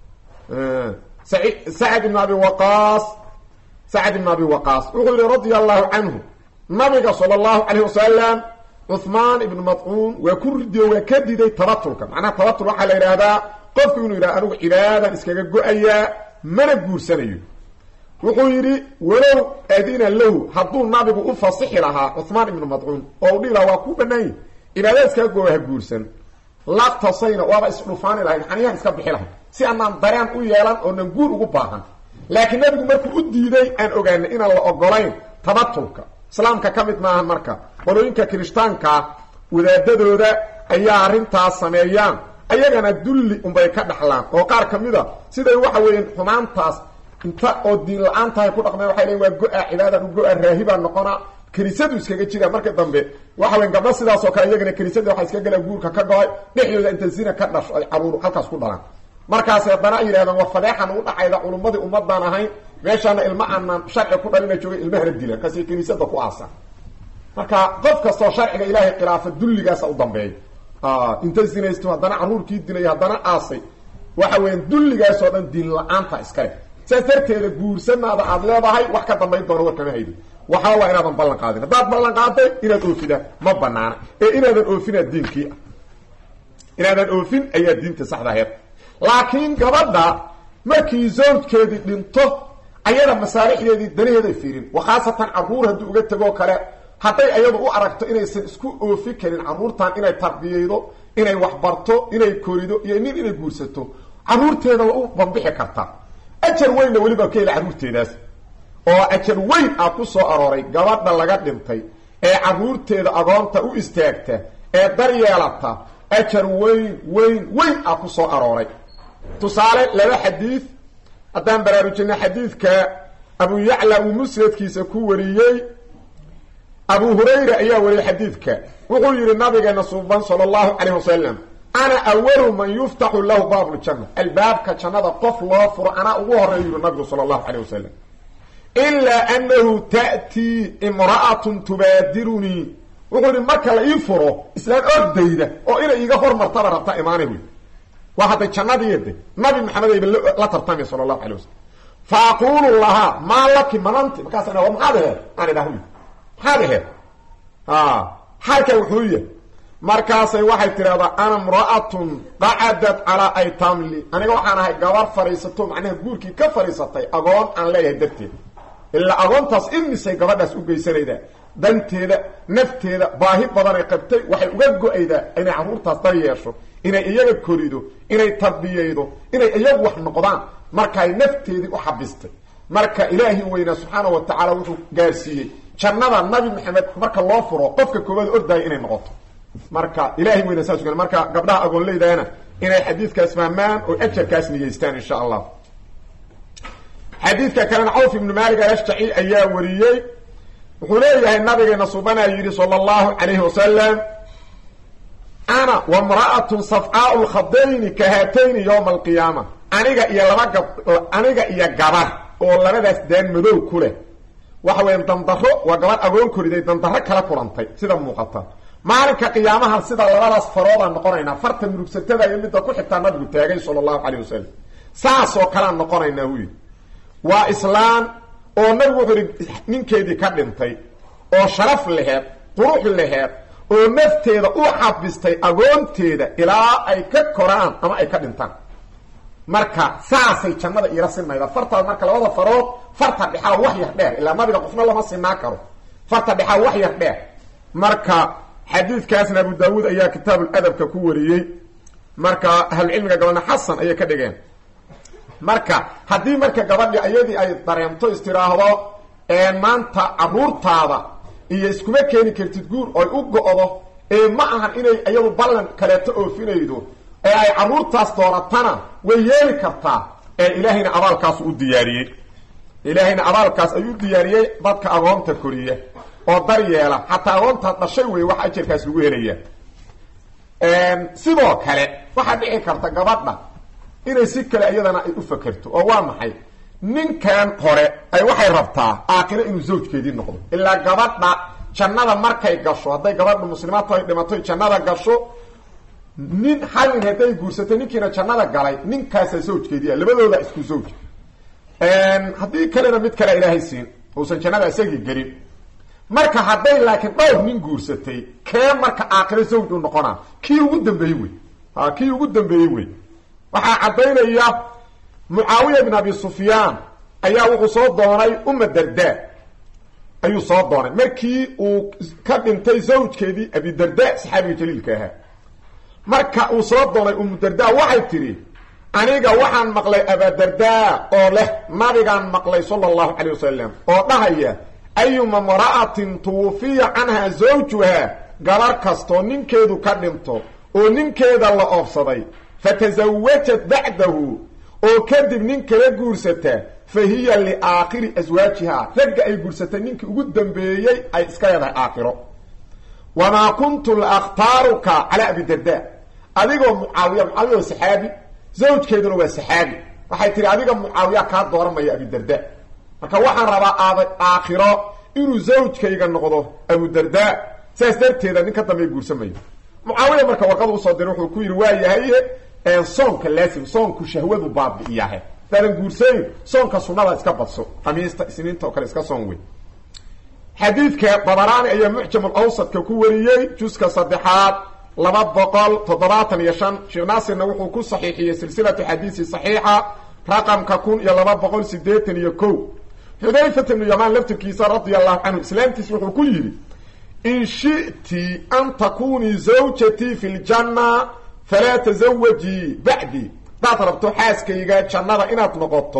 sacd ibn abi waqaas sacd ibn abi waqaas wuxuu yihi radia allahu canhu nabiga sala allahu calayh wasalam cuhmaan ibnu madcuun waa ku ridiyo waa ka diday tabatulka macnaha tabatul waxaa la yidhaahdaa qofku inuu yidhaha anugu cibaadan iskaga go-ayaa mana guursanayo wuxuu yidhi walow adina lahu hadduu nabigu u fasixi lahaa cuhmaan ibnu madcuun oo u dhihi lahaa waa ku banaanya cibaadada iskaga go ha guursan laqtasayna waaba isdhufaani lahayn xaniyahan iska bixi lahay si anaan dareen u yeelan oonan guur ugu baahan laakiin nabigu markuu u diiday aan ogaanay inaan la ogolayn tabatulka islaamka ka mid maahan marka qolooyinka kirishtaanka wadaadadooda ayaa arrintaas sameeyaan ayagana dulli unbay ka dhaxlaan oo qaar ka mid a siday waxa weeyaan xumaantaas inta oo diin la-aan tahay ku dhaqmeen waxay leeyin waa go-a cibaadan u go-a raahibaa noqona kiniisadu iskaga jira marka dambe waxa weyan gabdho sidaas oo kale iyagana kiniisada waxaa iska galaan guurka ka go-ay dhexdooda inta zina ka dhasho ay caruur halkaas ku dhalaan markaas haddana ay yidhahdaan war fadeexan u dhacayda culummadii ummadaan ahayn meeshaana ilma aanan sharci ku dhalina joogay ilmahana dila kasi kiniisada ku aasa marka qof kastoo sharciga ilaahay khilaafa dulligaasa u dambeeya inta zinaysto haddana caruurkii dilay haddana aasay waxa weeyaan dulligaasoo dhan diin la-aanta iskale saas darteeda guursanaada aada leedahay wax ka dambayn doona warkama haydi waxaa waa inaadan ballan qaadin haddaad ballan qaaday inaad oofidaan ma banaana ee inaadan oofinaa diinkii ah inaadan oofin ayaa diinta saxda aheed laakiin gabadha markii zawjkeedii dhinto ayada masaalixdeedii danaheeday fiirin wa khaasatan caruur haddii uga tegoo kale hadday ayadu u aragto inaysan isku oofi karin caruurtan inay tarbiyeydo inay waxbarto inay korido iyo nin inay guursato caruurteeda waa u bambixi kartaa ajar weynna weliba ka heli carruurteedaas oo ajar weyn ah ku soo arooray gabadha laga dhintay ee carruurteeda agoonta u istaagta ee daryeelata ajar weyn weyn weyn ah ku soo arooray tusaale laba xadiid haddaan baraarujina xadiidka abu yacla uu musnadkiisa ku wariyey abu hurayra ayaa wariyey xadiidka wuxuu yihi nabigeena suuban sala allahu calayh wasalam ana awalu man yuftaxu lahu baabuljanna albaabka jannada qof loo furo anaa ugu horeeyu yihi nabigu sala allahu calayh wasalam ilaa annahu ta'tii imra'atun tubaadirunii wuxuu yihi marka la ii furo islaan ordayda oo inay iiga hormartaba rabta imaanay wy waa hadday jannadiide nabi maxamed ayba la tartamay sala allahu alay wasalam fa aquulu lahaa maa laki mananti markaasa wa maxaad aheed aan idhaah maxaad aheed xaalkaa wuxuu yahay markaasay waxay tidhahdaa ana imra'atun qacadat calaa aytamli aniga waxaan ahay gabar fadhiisato macnaha guurkii ka fadhiisatay agoon aan leeyahay darteed ilaa agoontaas imisay gabadhaas u geysanaydaa danteeda nafteeda baahi badanay qabtay waxay uga go-aydaa inay carruurtaas dar yeesho inay iyaga korido inay tarbiyeydo inay iyagu wax noqdaan markaay nafteedii u xabistay marka ilaahi weynaa subxaana wa tacaala wuxuu gaarsiiyey jannada nabi maxamed marka loo furo qofka koowaad ordaayo inay noqoto marka ilahay weynaa saas u marka gabdhaha agoonleydana inay xadiidkaas fahmaan oo ajarkaas niyeystaan insha allah xadiidka kalena cawf ibnu maalik alashjaci ayaa wariyey wuxuu leeyahay nabigeena subanaa yidhi sala allahu calayhi wasalam ana wamra'atun safcaau lkhadayni ka haatayni yowma alqiyaama aniga iyo laba gab aniga iyo gabar oo labadaas daan madow ku leh waxa weya dandaro waa gabar agoon koriday dandaro kala kulantay sida muuqata maalinka qiyaamaha sida labadaas faroodaan noqonaynaa farta murugsatada iyo midda ku xigtaa nabigu taagay sala allahu calayh wasalam saasoo kalean noqonaynaa wuyi waa islaan oo nabigu wuxuu ihi ninkeedii ka dhintay oo sharaf laheed qurux laheed oo nafteeda u xabistay agoonteeda ilaa ay ka koraan ama ay ka dhintaan marka saasay jannada iila sinayda fartaas marka labada farood farta dhexaa wax yar dheer ilaa nabiga qofna lama sinaa karo farta dhexaa wax yar dheer marka xadiidkaasna abu daawuud ayaa kitaabuladabka ku wariyey marka ahlucilmiga gabadha xasan ayay ka dhigeen marka haddii marka gabadhi ayadii ay dareemto istiraahdo maanta caruurtaada iyo iskuma keeni kartid guur oy u go-do ee ma ahan inay iyadu ballan kaleeto oofinaydo ee ay caruurtaas dooratana way yeeli kartaa ee ilaahayna abaalkaas u diyaariyey ilaahayna abaalkaas ayuu diyaariyey dadka agoonta koriya oo daryeela xataa agoontaad dhashay wey wax ajarkaas lagu helaya sidoo kale waxaa dhici karta gabadha inay si kale iyadana ay u fakerto oo waa maxay ninkan hore ay waxay rabtaa aakiro inuu zawjkeedii noqdo ilaa gabadha jannada markay gasho hadday gabadha muslimaadta ay dhimatoy jannada gasho nin hal nin hadday guursatay ninkiina jannada galay ninkaasaa zawjkeedii ah labadooda isku zawj haddii kalena mid kale ilaahay siin uusan jannada isagii gelin marka hadday laakiin dhowr nin guursatay kee marka aakiro zawj u noqonaa kii ugu dambeeyey wey a kii ugu dambeeyey wey waxaa caddaynaya mucaawiya bin abi sufyaan ayaa wuxuu soo doonay uma darda ayuu soo doonay markii uu ka dhintay zawjkeedii abidarda saxaabiga jaliilka ahaa marka uu soo doonay umu darda waxay tidhi aniga waxaan maqlay abadarda oo leh nabigaan maqlay sala allahu calayh wasalam oo dhahaya ayuma mra'atin tuwufiya canhaa zawjuha gabar kastoo ninkeedu ka dhinto oo ninkeeda la oobsaday fatasawajat bacdahu oo kadib nin kala guursata fa hiya liaakhiri aswaajihaa ragga ay guursatay ninkii ugu dambeeyey ay iska leedahay aakhiro wamaa kuntu laaktaaruka calaa abidarda adigoo mucaawiya mucaawiya waa saxaabi zawjkeeduna waa saxaabi waxay tihi adiga mucaawiya kaa dooranmaya abidarda marka waxaan rabaa aada aakhiro inuu zawjkayga noqdo abudarda saas darteeda nin ka dambeey guursamayo mucaawiya marka warqada usoo diray wuxuu ku yidhi waa yahaye soonka laasim soonku shahwadu baabi'iyahe daadan guursayn soonka sunada iska badso khamiista isniinta oo kale iska soon wey xadiidka dabaraani ayaa mucjamul awsadka ku wariyey juska saddexaad laba boqol toddobaatan iyo shan sheekh naasirna wuxuu ku saxiixiyey silsilatu xadiisi saxiixa raqamka kun iyo laba boqol sideetan iyo ko xudayfat ibnu yamaan laftirkiisa radia allahu canhu islaamtiis wuxuu ku yidhi in shi'ti an takunii zawjatii fi ljanna falaa tasawajii bacdi hadaad rabto xaaskayga jannada inaad noqoto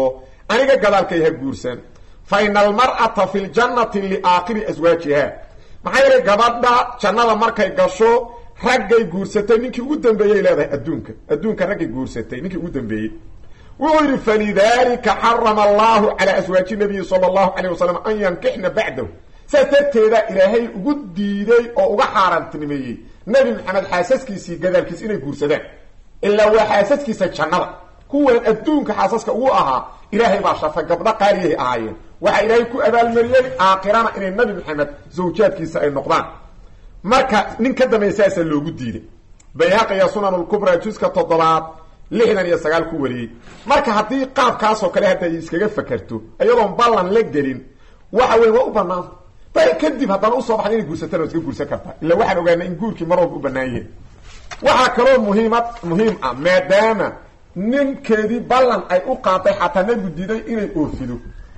aniga gadaalkay ha guursan fa ina almar'ata fi ljannati liaakhiri aswaajiha maxaa yeelay gabadha jannada markay gasho raggay guursatay ninkii ugu dambeeyay leedahay adduunka adduunka raggay guursatay ninkii ugu dambeeyey wuxuu yidhi falidalika xarama allahu calaa aswaaji nabiyi sala allahu calayh wasalam an yankixna bacdahu saas darteeda ilaahay ugu diiday oo uga xaaraantinimeeyey nebi maxamed xaasaskiisii gadaalkiis inay guursadaan ilaa waa xaasaskiisa jannada kuwan adduunka xaasaska ugu ahaa ilaahay baa sharfay gabdho qaaliyahay ahaayeen waxaa ilaahay ku abaalmariyey aakhirana inay nabi maxamed zawjaadkiisa ay noqdaan marka nin ka dambeeya saasaa loogu diiday bayhaqiya sunan lkubra juska toddobaad lixdan iyo sagaal ku wariyey marka haddii qaabkaasoo kale hadda ay iskaga fakerto iyadoon ballan la gelin waxa weyn waa u banaanta day kadib haddana usoo baxda inay guursatana waa iska guursan kartaa illa waxaan ogaana in guurkii mar walba u banaan yahay waxaa kaloo muhiimad muhiim ah maadaama ninkeedii ballan ay u qaaday xataa nabigu diiday inay oofido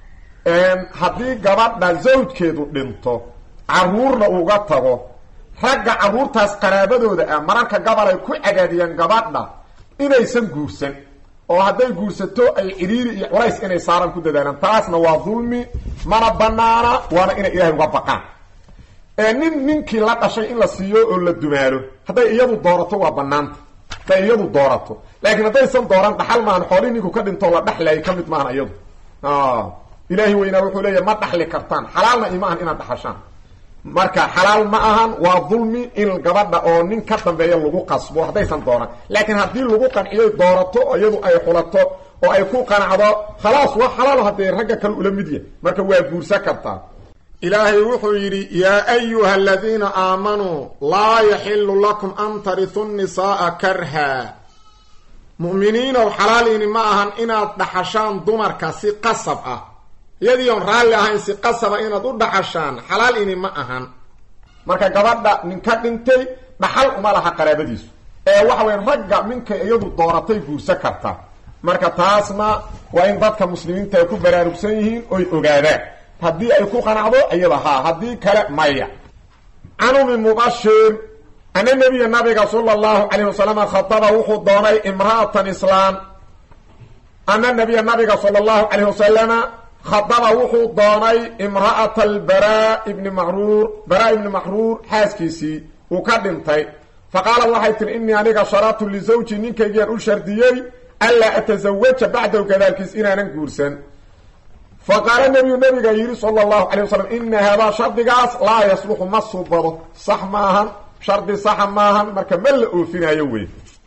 haddii gabadha zawjkeedu dhinto caruurna uga tago ragga carruurtaas qaraabadooda ah mararka gabal ay ku cadaadiyeen gabadha inaysan guursan oo hadday guursato ay cidhiiri iyo culays inay saaran ku dadaalaan taasna waa dulmi mana banaana waana inay ilaahay uga baqaan nin ninkii la dhashay in la siiyo oo la dumaalo hadday iyadu doorato waa banaanta hadday iyadu doorato laakiin haddaysan dooran dhaxal maahan xoolii ninku ka dhintoo la dhaxlayay ka mid maahan iyadu ilaahi weynaa wuxuu leeyahy ma dhaxli kartaan xalaalna ima ahan inaad dhaxashaan marka xalaal ma ahan waa dulmi in gabadha oo nin ka dambeeya lagu qasbo haddaysan dooran laakiin haddii lagu qanciyay doorato iyadu ay xulato oo ay ku qanacdo khalaas waa xalaal haddee ragga kale ula mid yahy marka waa guursan kartaa ilaahay wuxuu yidhi yaa ayuha aladiina aamanuu laa yaxilu lakum an tarisu nisaaa karha mu'miniinow xalaaliini ma ahan inaad dhaxashaan dumarka si qasab ah iyadii oon raalli ahayn si qasaba inaad u dhaxashaan xalaal ini ma ahan marka gabadha ninka dhintay dhaxal uma laha qaraabadiisu ee waxa weya ragga minkay iyadu dooratay guursan karta marka taasna waa in dadka muslimiinta ay ku baraarugsan yihiin oy ogaadaan haddii ay ku qanacdo iyada haa haddii kale maya can umi mubashir ana nebiya nabiga sala allahu calayh wasalam khataba wuxuu doonay imra'atan islaan ana nabiya nabiga sala allahu calayh wasalama khadaba wuxuu doonay imra'ata albaraa ibni macruur baraa ibni macruur xaaskiisii uu ka dhintay fa qaalat waxay tihi innii aniga sharatu lisawji ninkaygiaan u shardiyey anlaa atasawaja bacdahu gadaalkiis inaanan guursan fa qaala nebiyu nabiga yidhi sala allahu calay wasalam ina haadaa shardigaas laa yasluxu ma subado sax maahan shardi saxa maahan marka ma la oofinayo wey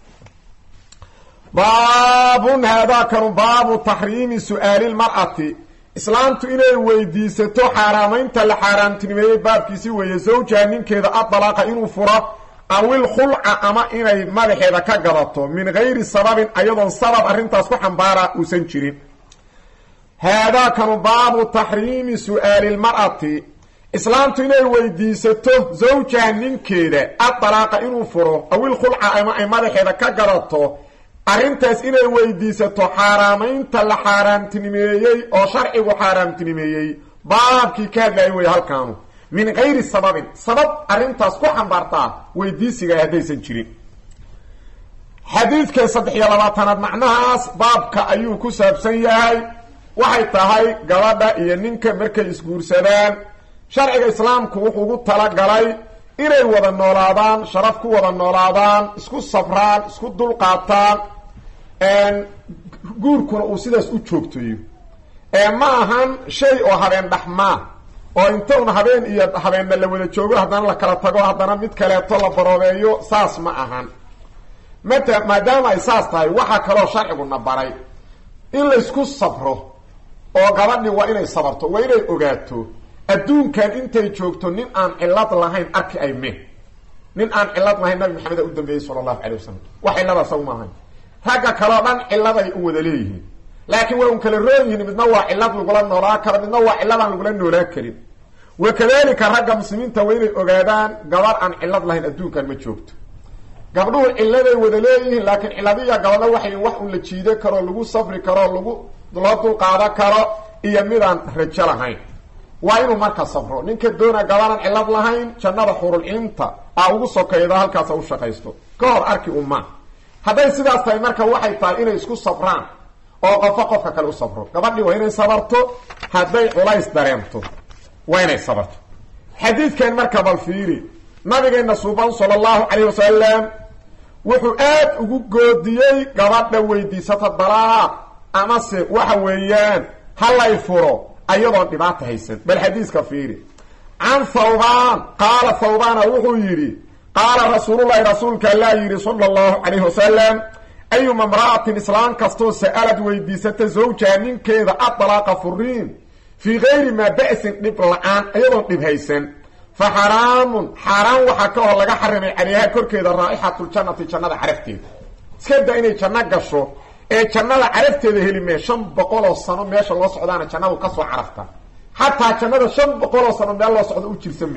baabun haadaakanu baabu taxriimi su'aali lmar'ati islaamtu inay weydiisato xaaraamaynta la xaaraamtinimeeyey baabkiisi weeye zawjaha ninkeeda adalaaqa inuu furo awil khulca ama inay madaxeeda ka gadato min gayri sababin ayadoon sabab arrintaas ku xambaara uusan jirin haadaakanu baabu taxriimi su'aali lmar'ati islaamtu inay weydiisato zawjaha ninkeeda adalaaqa inuu furo awil khulca ama ay madaxeeda ka gadato arrintaas inay weydiisato xaaraamaynta la xaaraamtinimeeyey oo sharcigu xaaraamtinimeeyey baabkii ka hadlaaya wey halkaanu min gayri sababin sabab arrintaas ku xambaartaa weydiisiga haddaysan jirin xadiidka saddex iyo labaatanaad macnahaas baabka ayuu ku saabsan yahay waxay tahay gabadha iyo ninka markay isguursadaan sharciga islaamku wuxuu ugu talagalay inay wada noolaadaan sharaf ku wada noolaadaan isku sabraan isku dulqaataan guurkuna uu sidaas u joogtayo ma ahan shay oo habeen dhaxmaa oo inta un habeen iyo habeenna la wada joogo haddana la kala tago haddana mid kaleeto la baroobeeyo saas ma ahan mata maadaama ay saas tahay waxaa kaloo sharciguna baray in laysku sabro oo gabadhi waa inay sabarto waa inay ogaato adduunkan intay joogto nin aan cillad lahayn arki ay me nin aan cillad lahayn nabi maxamed a u dambeeyey sala allahu calay wasalam wax cillada saw maahayn ragga kaleo dhan cilladay u wada leeyihiin laakiin waa un kala roon yihiin midna waa cillad lagula noolaa karo midna waa cilladaan lagula noolaan karin wa kadalika ragga muslimiinta waa inay ogaadaan gabar aan cillad lahayn adduunkan ma joogto gabdhuhu cilladay wada leeyihiin laakiin cilladiya gabadha waxay wax un la jiido karo lagu safri karo lagu loo dulqaado karo iyo midaan rajo lahayn waa inuu marka safro ninka doona gabanan cillad lahayn jannada xurulciinta a ugu sokayda halkaasa u shaqaysto ka hor arki uma hadday sidaas tahay marka waxay tahay inay isku safraan oo qofka qofka kale u sabro gabadhii waa inay sabarto hadday culays dareemto waa inay sabarto xadiidkan marka bal fiiri nabigeena suuban sala allahu calayh wasalam wuxuu aad ugu goodiyey gabadha weydiisata dalaaq amase waxa weeyaan halay furo ayadoon dhibaata haysan bal xadiiska fiiri can thawbaan qaala thawbaana wuxuu yidhi qaala rasuululahi rasuulka allaa yidhi sala allahu calayhi wasalam ayuma imra'atin islaam kastoo sa'alad weydiisata zawjaha ninkeeda adalaaqa furiin fii gayri maa ba'sin dhib la-aan ayadoon dhib haysan fa xaraamun xaaraan waxaa ka hor laga xarimay calayha korkeeda raa'ixatuljannati jannada carafteeda iska da inay janno gasho ee jannada carafteeda heli mee shan boqoloo sano meesha loo socdaana jannadu ka soo carafta xataa jannada shan boqoloo sano meel loo socdo u jirsame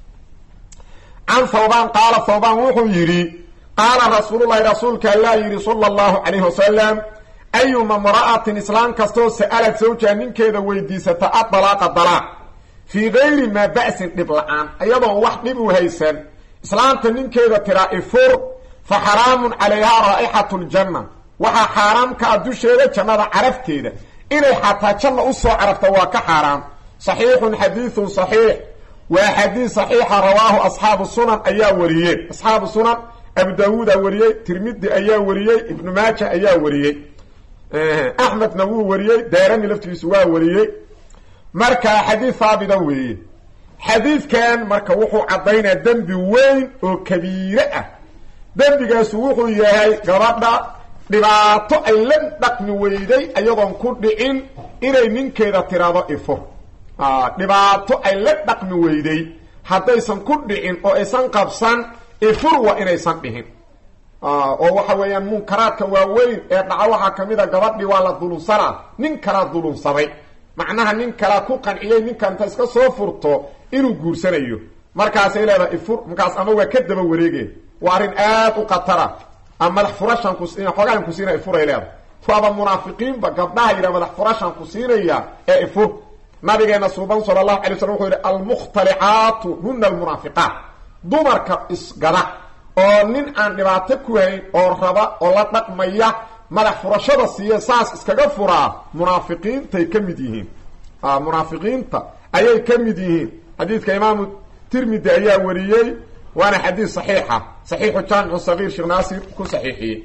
can thawbaan qaala thawbaan wuxuu yidhi qaala rasuululahi rasuulka allaa yidhi sala allahu calayhi wasalam ayuma imra'atin islaam kastoo sa'alad zawjaha ninkeeda weydiisata adalaaqa dalaaq fii gayri maa ba'sin dhib la-aan ayadoon wax dhib u haysan islaamta ninkeeda tiraa ifur fa xaraamun calayhaa raa'ixatu ljanna waxaa xaaraam ka a dusheeda jannada carafteeda inay xataa janna u soo carafta waa ka xaaraam saxiixun xadiidun saxiix waa xadiid saxiixa rawaahu asxaabu sunan ayaa wariyey asxaabu sunan abu daawuudaa wariyey tirmidi ayaa wariyey ibnu maaja ayaa wariyey axmedna wuu wariyey daarami laftigiisu waa wariyey marka xadiid haabita weeye xadiidkan marka wuxuu caddaynaa dembi weyn oo kabiire ah dembigaasu wuxuu yahay gabadha dhibaato ay la dhaqmi weyday ayadoon ku dhicin inay ninkeeda tiraado ifur dhibaato ay la dhaqmi weyday haddaysan ku dhicin oo aysan qabsan ifur waa inaysan dhihin oo waxa weeyaan munkaraadka waaweyn ee dhaca waxaa ka mid a gabadhii waa la dulunsanaa nin kalaa dulunsaday macnaha nin kalaa ku qanciyey ninkanta iska soo furto inuu guursanayo markaasay leedahay ifur markaas ama waa ka daba wareege waa arrin aad u khatara ama madax furashan ku xoogaan ku siinaya ifuray leedahay waaba munaafiqiinba gabdhaha yidhaha madax furashan ku siinaya ee ifur nabigeena suuban sala allahu alay slam wuxuu yidhi almukhtalicaatu huna almunaafiqaat dumarka isgada oo nin aan dhibaato ku hayn oo raba oo la dhaqmaya madax furashada siiya saas iskaga furaa munaafiqiintay ka mid yihiin munaafiqiinta ayay ka mid yihiin xadiidka imaamu tirmidi ayaa wariyey waana xadiid saxiixa saxiixu jaamicu sagiir sheekh naasir ku saxiixiyey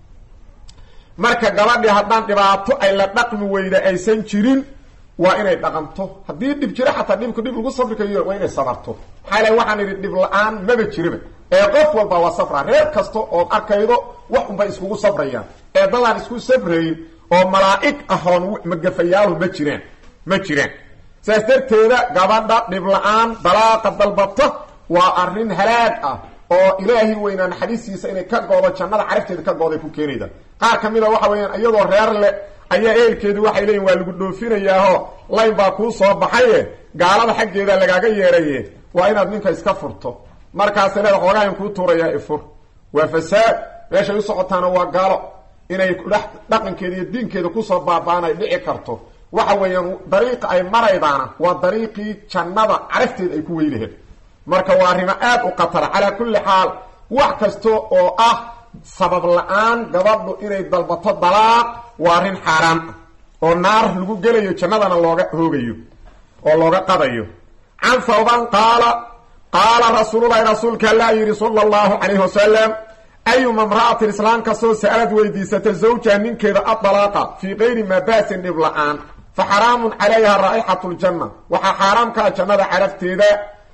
marka gabadhii haddaan dhibaato ay la dhaqmi weyda aysan jirin waa inay dhaqanto haddii dhib jiro xataa dhibku dhib lagu sabri kayo waa inay sabarto maxaa ilahy waxaan idhi dhib la-aan maba jiraba ee qof walba waa safraa reer kasta ood arkaydo wax unbay iskugu sabrayaan ee dadaan isku sabrayn oo malaa'ig ahoon magafayaalu ma jiraan ma jiraan saas darteeda gabadha dhib la-aan dalaaqa dalbata waa arrin halaag ah oo ilaahi weynaa naxariistiisa inay ka goodo jannada carabteeda ka gooday ku keenayda qaar ka mid a waxa weeyaan iyadoo reer leh ayaa ehelkeedu waxay leeyihin waa lagu dhoofinayaaho layn baa kuu soo baxaye gaalada xaggeeda lagaaga yeeraye waa inaad ninka iska furto markaasa leeda xoogaayan kuu tuurayaa ifur waa fasaad meeshay u socotaana waa gaalo inay dhaqankeeda iyo diinkeeda kusoo baaba'an ay dhici karto waxa weeyaan dariiqa ay maraydaana waa dariiqii jannada carafteeda ay ku weylaheed marka waa arrimo aad u khatara calaa kulli xaal wax kasta oo ah sabab la-aan gabadhu inay dalbato dalaaq waa arrin xaaraan ah oo naar lagu gelayo jannadana looga hoogayo oo looga qadayo can thawban qaala qaala rasuululahi rasuulka allaa yidhi sala allahu calayhi wasalam ayuma imra'atin islaam kastoo sa'alad weydiisata zawjaha ninkeeda adalaaqa fii kayri maa ba'sin dhib la-aan fa xaraamun calayha raa'ixatu ljanna waxaa xaaraam ka ah jannada carafteeda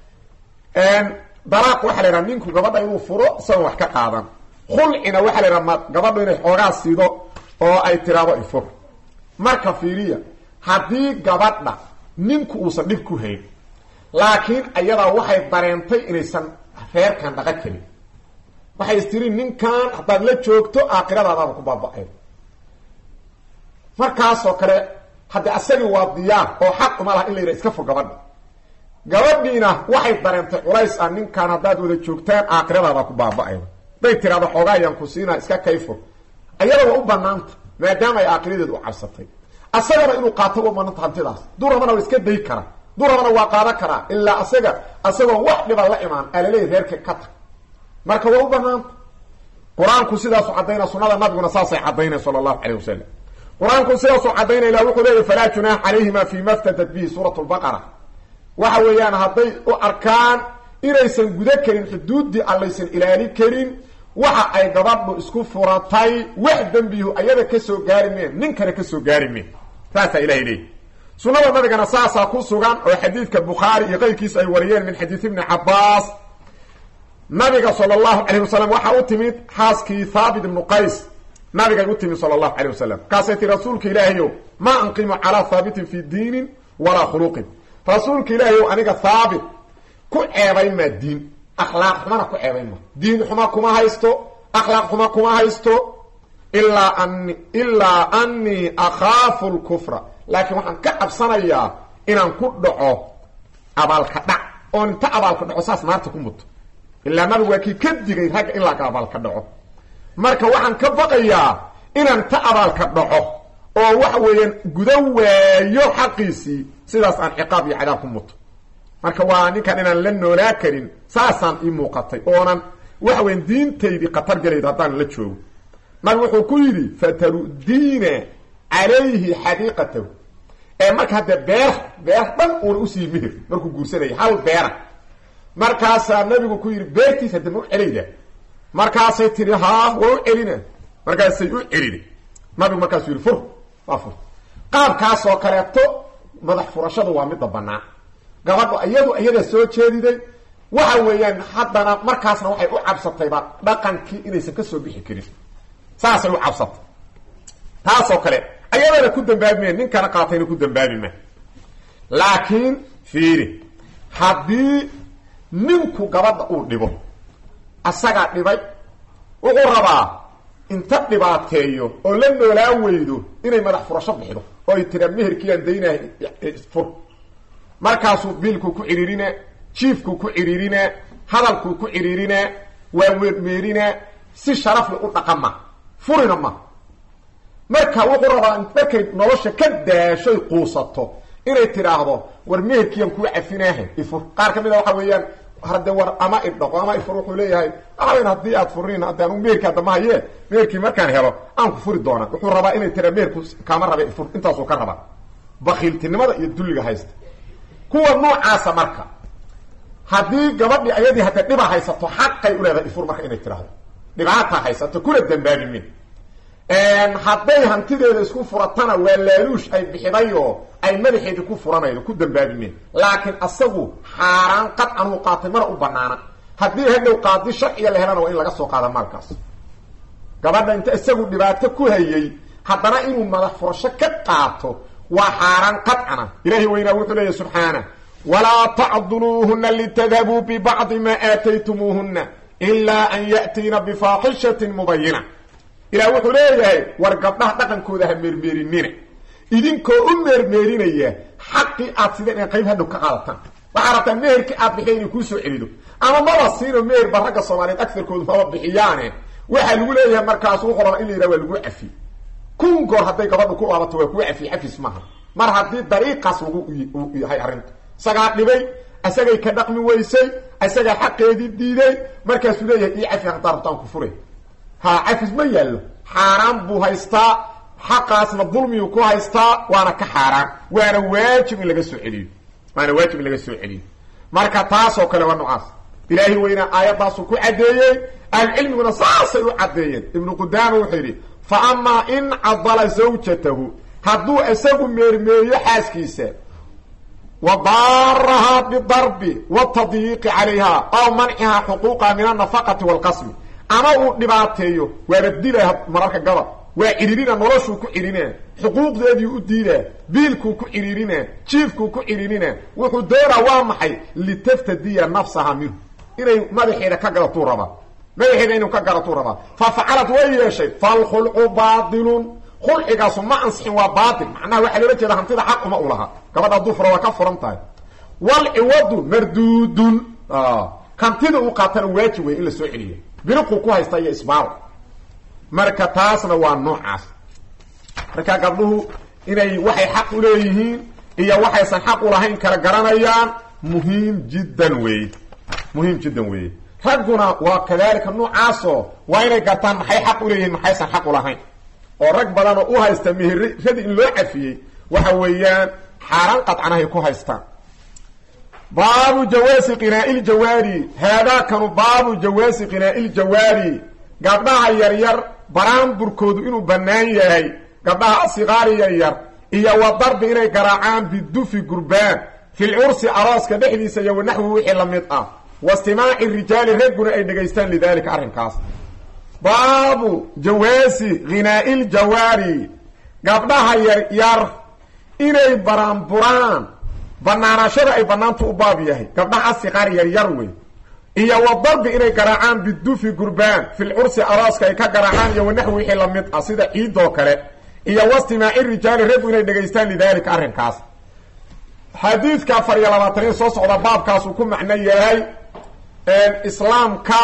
dalaaq waxaa la yidhaha ninku gabadha inuu furo isagoon wax ka qaadan khulcina waxaa la yidhaha ma gabadhu inay xoogaa siido oo ay tiraado ifur marka fiiriya haddii gabadha ninku uusan dhib ku hayn laakiin ayadaa waxay dareentay inaysan reerkan dhaqan karin waxay istiri ninkan haddaad la joogto aakhiradaadaada ku baaba-ay markaasoo kale haddi asagii waa diyaar oo xaq uma laha in la yidhaha iska fur gabadha gabadhiina waxay dareentay culays ah ninkan haddaad wada joogtaan aakhiradaada ku baaba-ayda day tiraado xoogaa ayaan ku siinaa iska kayfur ayada waa u banaanta maadaama ay aakhiradeedu u cabsatay asagana inuu qaato u banaanta hantidaas durabana waa iska day kara durabana waa qaadan karaa ilaa asaga asagoo wax dhiba la imaan alaleeya reerka ka tag marka waa u banaanta qur-aanku sidaasu caddaynaa sunada nabiguna saasay caddaynay sala allahu calayh wasalam qur-aanku sidaasuu caddaynayla wuxuu leeyahy falaa junaax calayhima fi ma ftadat bihi suurat lbaqara waxa weeyaan hadday u arkaan inaysan guda karin xuduuddii allaysan ilaali karin waxa ay gabadhu isku furatay wax dembihu ayada kasoo gaari meen ninkana kasoo gaari meen saasaa ilahay leeyahy sunnada nabigana saasaa ku sugan oo xadiidka bukhaari iyo qayrkiisa ay wariyeen min xadiid ibni cabaas nabiga sala allahu calayh wasalam waxaa u timid xaaskii thaabit ibnu qays nabigay u timid sala allahu calayh wasalam kaasay tii rasuulka ilaahayow maa anqimu calaa thaabitin fi diinin walaa khuluqin rasuulka ilaahayow aniga thaabit ku ceebayn maa diin akhlaaq xumana ku ceebayn ma diin xuma kuma haysto akhlaaq xuma kuma haysto ilaa ani ilaa anii akhaafu lkufra laakiin waxaan ka cabsanayaa inaan ku dhaco abaalka dhac oon inta abaalka dhaco saas naarta ku muto ilaa nabigu waa kii ka digay ragga in laga abaalka dhaco marka waxaan ka baqayaa inaan ta abaalka dhaco oo waxa weeyaan guda waayo xaqiisii sidaas aan ciqaab iyo cadaab ku muto marka waa ninkan inaan la noolaa karin saasaan ii muuqatay oonan waxa weyan diintaydii khatar galaydo haddaan la joogo nabigu wuxuu ku yidhi fatarudiina calayhi xadiiqatahu ee marka hadde beer beer dhan uuna usii mihir markuu guursanaya hal beera markaasaa nabigu ku yidhi beertiis hadda ma u celayda markaasay tihi haa waa u celina markaasay u celina nabigu markaasuu yidhi fur waa fur qaabkaasoo kaleeto madax furashadu waa midda bannaan gabadhu iyadu iyadaa soo jeediday waxa weeyaan haddana markaasna waxay u cabsatayba dhaqankii inaysan ka soo bixi karin saasay u cabsatay taasoo kale ayadana ku dambaabimeen ninkana qaatayna ku dambaabima laakiin fiiri haddii ninku gabadha uu dhibo asagaa dhibay wuxuu rabaa inta dhibaateeyo oo la noolaa weydo inay madax furasho bixido oo ay tiraa meherkiiaan daynahay fur markaasuu biilkuu ku cidhiirinaa jiifkuu ku cidhiirinaa hadalkuu ku cidhiirinaa waa weermeerinaa si sharafle u dhaqama furina ma marka wuxuu rabaa markay nolosha ka daashoy quusato inay tidhaahdo war meherkiian kuu cafinaaha ifur qaar ka mid a waxa weeyaan hade war ama idhaqo ama ifur wuxuu leeyahay waxaweyn haddii aad furin haddi anugu meherkii adama haye meherkii markaan helo aan ku furi doonaa wuxuu rabaa inay tiraa meherku kaama rabe ifur intaasuu ka rabaa bakiiltinimada iyo dulliga haysta kuwa noocaasa marka haddii gabadhii ayadii hadda dhiba haysato xaqay u leedahay ifur marka inay tidhaahdo dhibaataa haysato kuna dambaabimin hadday hantideeda isku furatana waa laaluush ay bixidayoo ay madaxeedii ku furanaydo ku dambaabimeen laakiin asagu xaaraan qadcan uu qaatay mana u banaana haddii hadhow qaadi sharciga la helana waa in laga soo qaada maalkaas gabadha inta isagu dhibaato ku hayay haddana inuu madax furasho ka qaato waa xaaraan qadcana ilaahay weynaa wuxuu leeyahy subxaana walaa tacduluuhuna litadhabuu bibacdi maa aataytumuuhuna ilaa an ya'tiina bifaaxishatin mubayina ilaah wuxuu leeyahay war gabdhaha dhaqankooda ha meermeerinina idinkoo u meermeerinaya xaqii aad sideen in qayb hadhow ka qaadataan waxaa rabtaa meherkii aad bixiya inay kuu soo celido ama maba siino meher ba ragga soomaaliyeed agarkoodu maba bixiyaane waxaa lagu leeyahay markaas wuxuu rabaa in la yidhaha waa lagu cafi kun goor hadday gabadhu ku laabato waa kuu cafiye cafis maaha mar haddii dariiqaas lagu yahay arrinta isagaa dhibay isagay ka dhaqmi weysay isagaa xaqeedii diiday markaasuu leeyahay ii cafi haddaa rabtaan ku furay ha cafis ma yaallo xaaraan buu haystaa xaqaasna dulmiyuu ku haystaa waana ka xaaraan waana waajib in laga soo celiyo waana waajib in laga soo celiyo marka taasoo kale waa noocaas ilaahay weynaa aayaddaasuu ku caddeeyey ahlucilmiguna saasay u caddeeyeen ibnu qudaama wuxuu yidhi fa amaa in cadala zawjatahu hadduu isagu meermeeriyo xaaskiisa wa daarahaa bidarbi watadyiiqi calayha aw mancihaa xuquuqaha min alnafaqati waalqasmi ama uu dhibaateeyo waaba dilaa mararka gabad waa cidhiirina noloshuu ku cidhinaa xuquuqdeedii u diidaa biilkuu ku cidhiirinaa jiifkuu ku cidhiirinaa wuxuu doonaa waa maxay litaftadiya nafsaha minhu inay madaxeeda ka gadatuu rabaa madaxeeda inuu ka gadatuu rabaa fa facalad way yeeshay falkhulcu baatilun khulcigaasu ma ansixin waa baatil macnaha waxaa loola jeeda hantida xaq uma u lahaa gabadha hadduu fura waa ka furan tahay walciwadu marduudun hantida uu qaatana waajib wey in la soo celiya biriquu ku haysta iyo isbaal marka taasna waa noocaas marka gabdhuhu inay waxay xaq u leeyihiin iyo waxaysan xaq ulahayn kala garanayaan muhiim jiddan weeye muhiim jiddan weeye ragguna waa kadaalika noocaasoo waa inay gartaan maxay xaq uleeyihiin maxaysan xaq ulahayn oo rag badan oo u haysta meheradi in loo cafiyey waxa weeyaan xaaraan qadcanahay ku haystaan baabu jawaasi qinaa'i ljawaari haadaakanu baabu jawaasi qinaa'i ljawaari gabdhaha yaryar baraanburkoodu inuu bannaan yahay gabdhaha asiqaari yaryar iyo wa darbi inay garaacaan bidufi gurbaan fil cursi arooska dhexdiisa iyo wanaxwi wixii la mid ah wastimaaci rijaali ragguna ay dhegaystaan lidaalika arrinkaas baabu jawaasi ghinaa'i ljawaari gabdhaha yaryar inay baraanburaan banaanaashada ay banaantu u baab yahay gabdhaha asiqaar yaryar wey iyo wa darbi inay garaacaan bidufi gurbaan fil cursi arooska ay ka garaacaan iyo wanaxwi wixii la mid ah sida ciidoo kale iyo wastimaaci rijaali raggu inay dhegaystaan lidaalika arrinkaas xadiidka afar iyo labaataniyo soo socda baabkaasuu ku macno yahay islaamka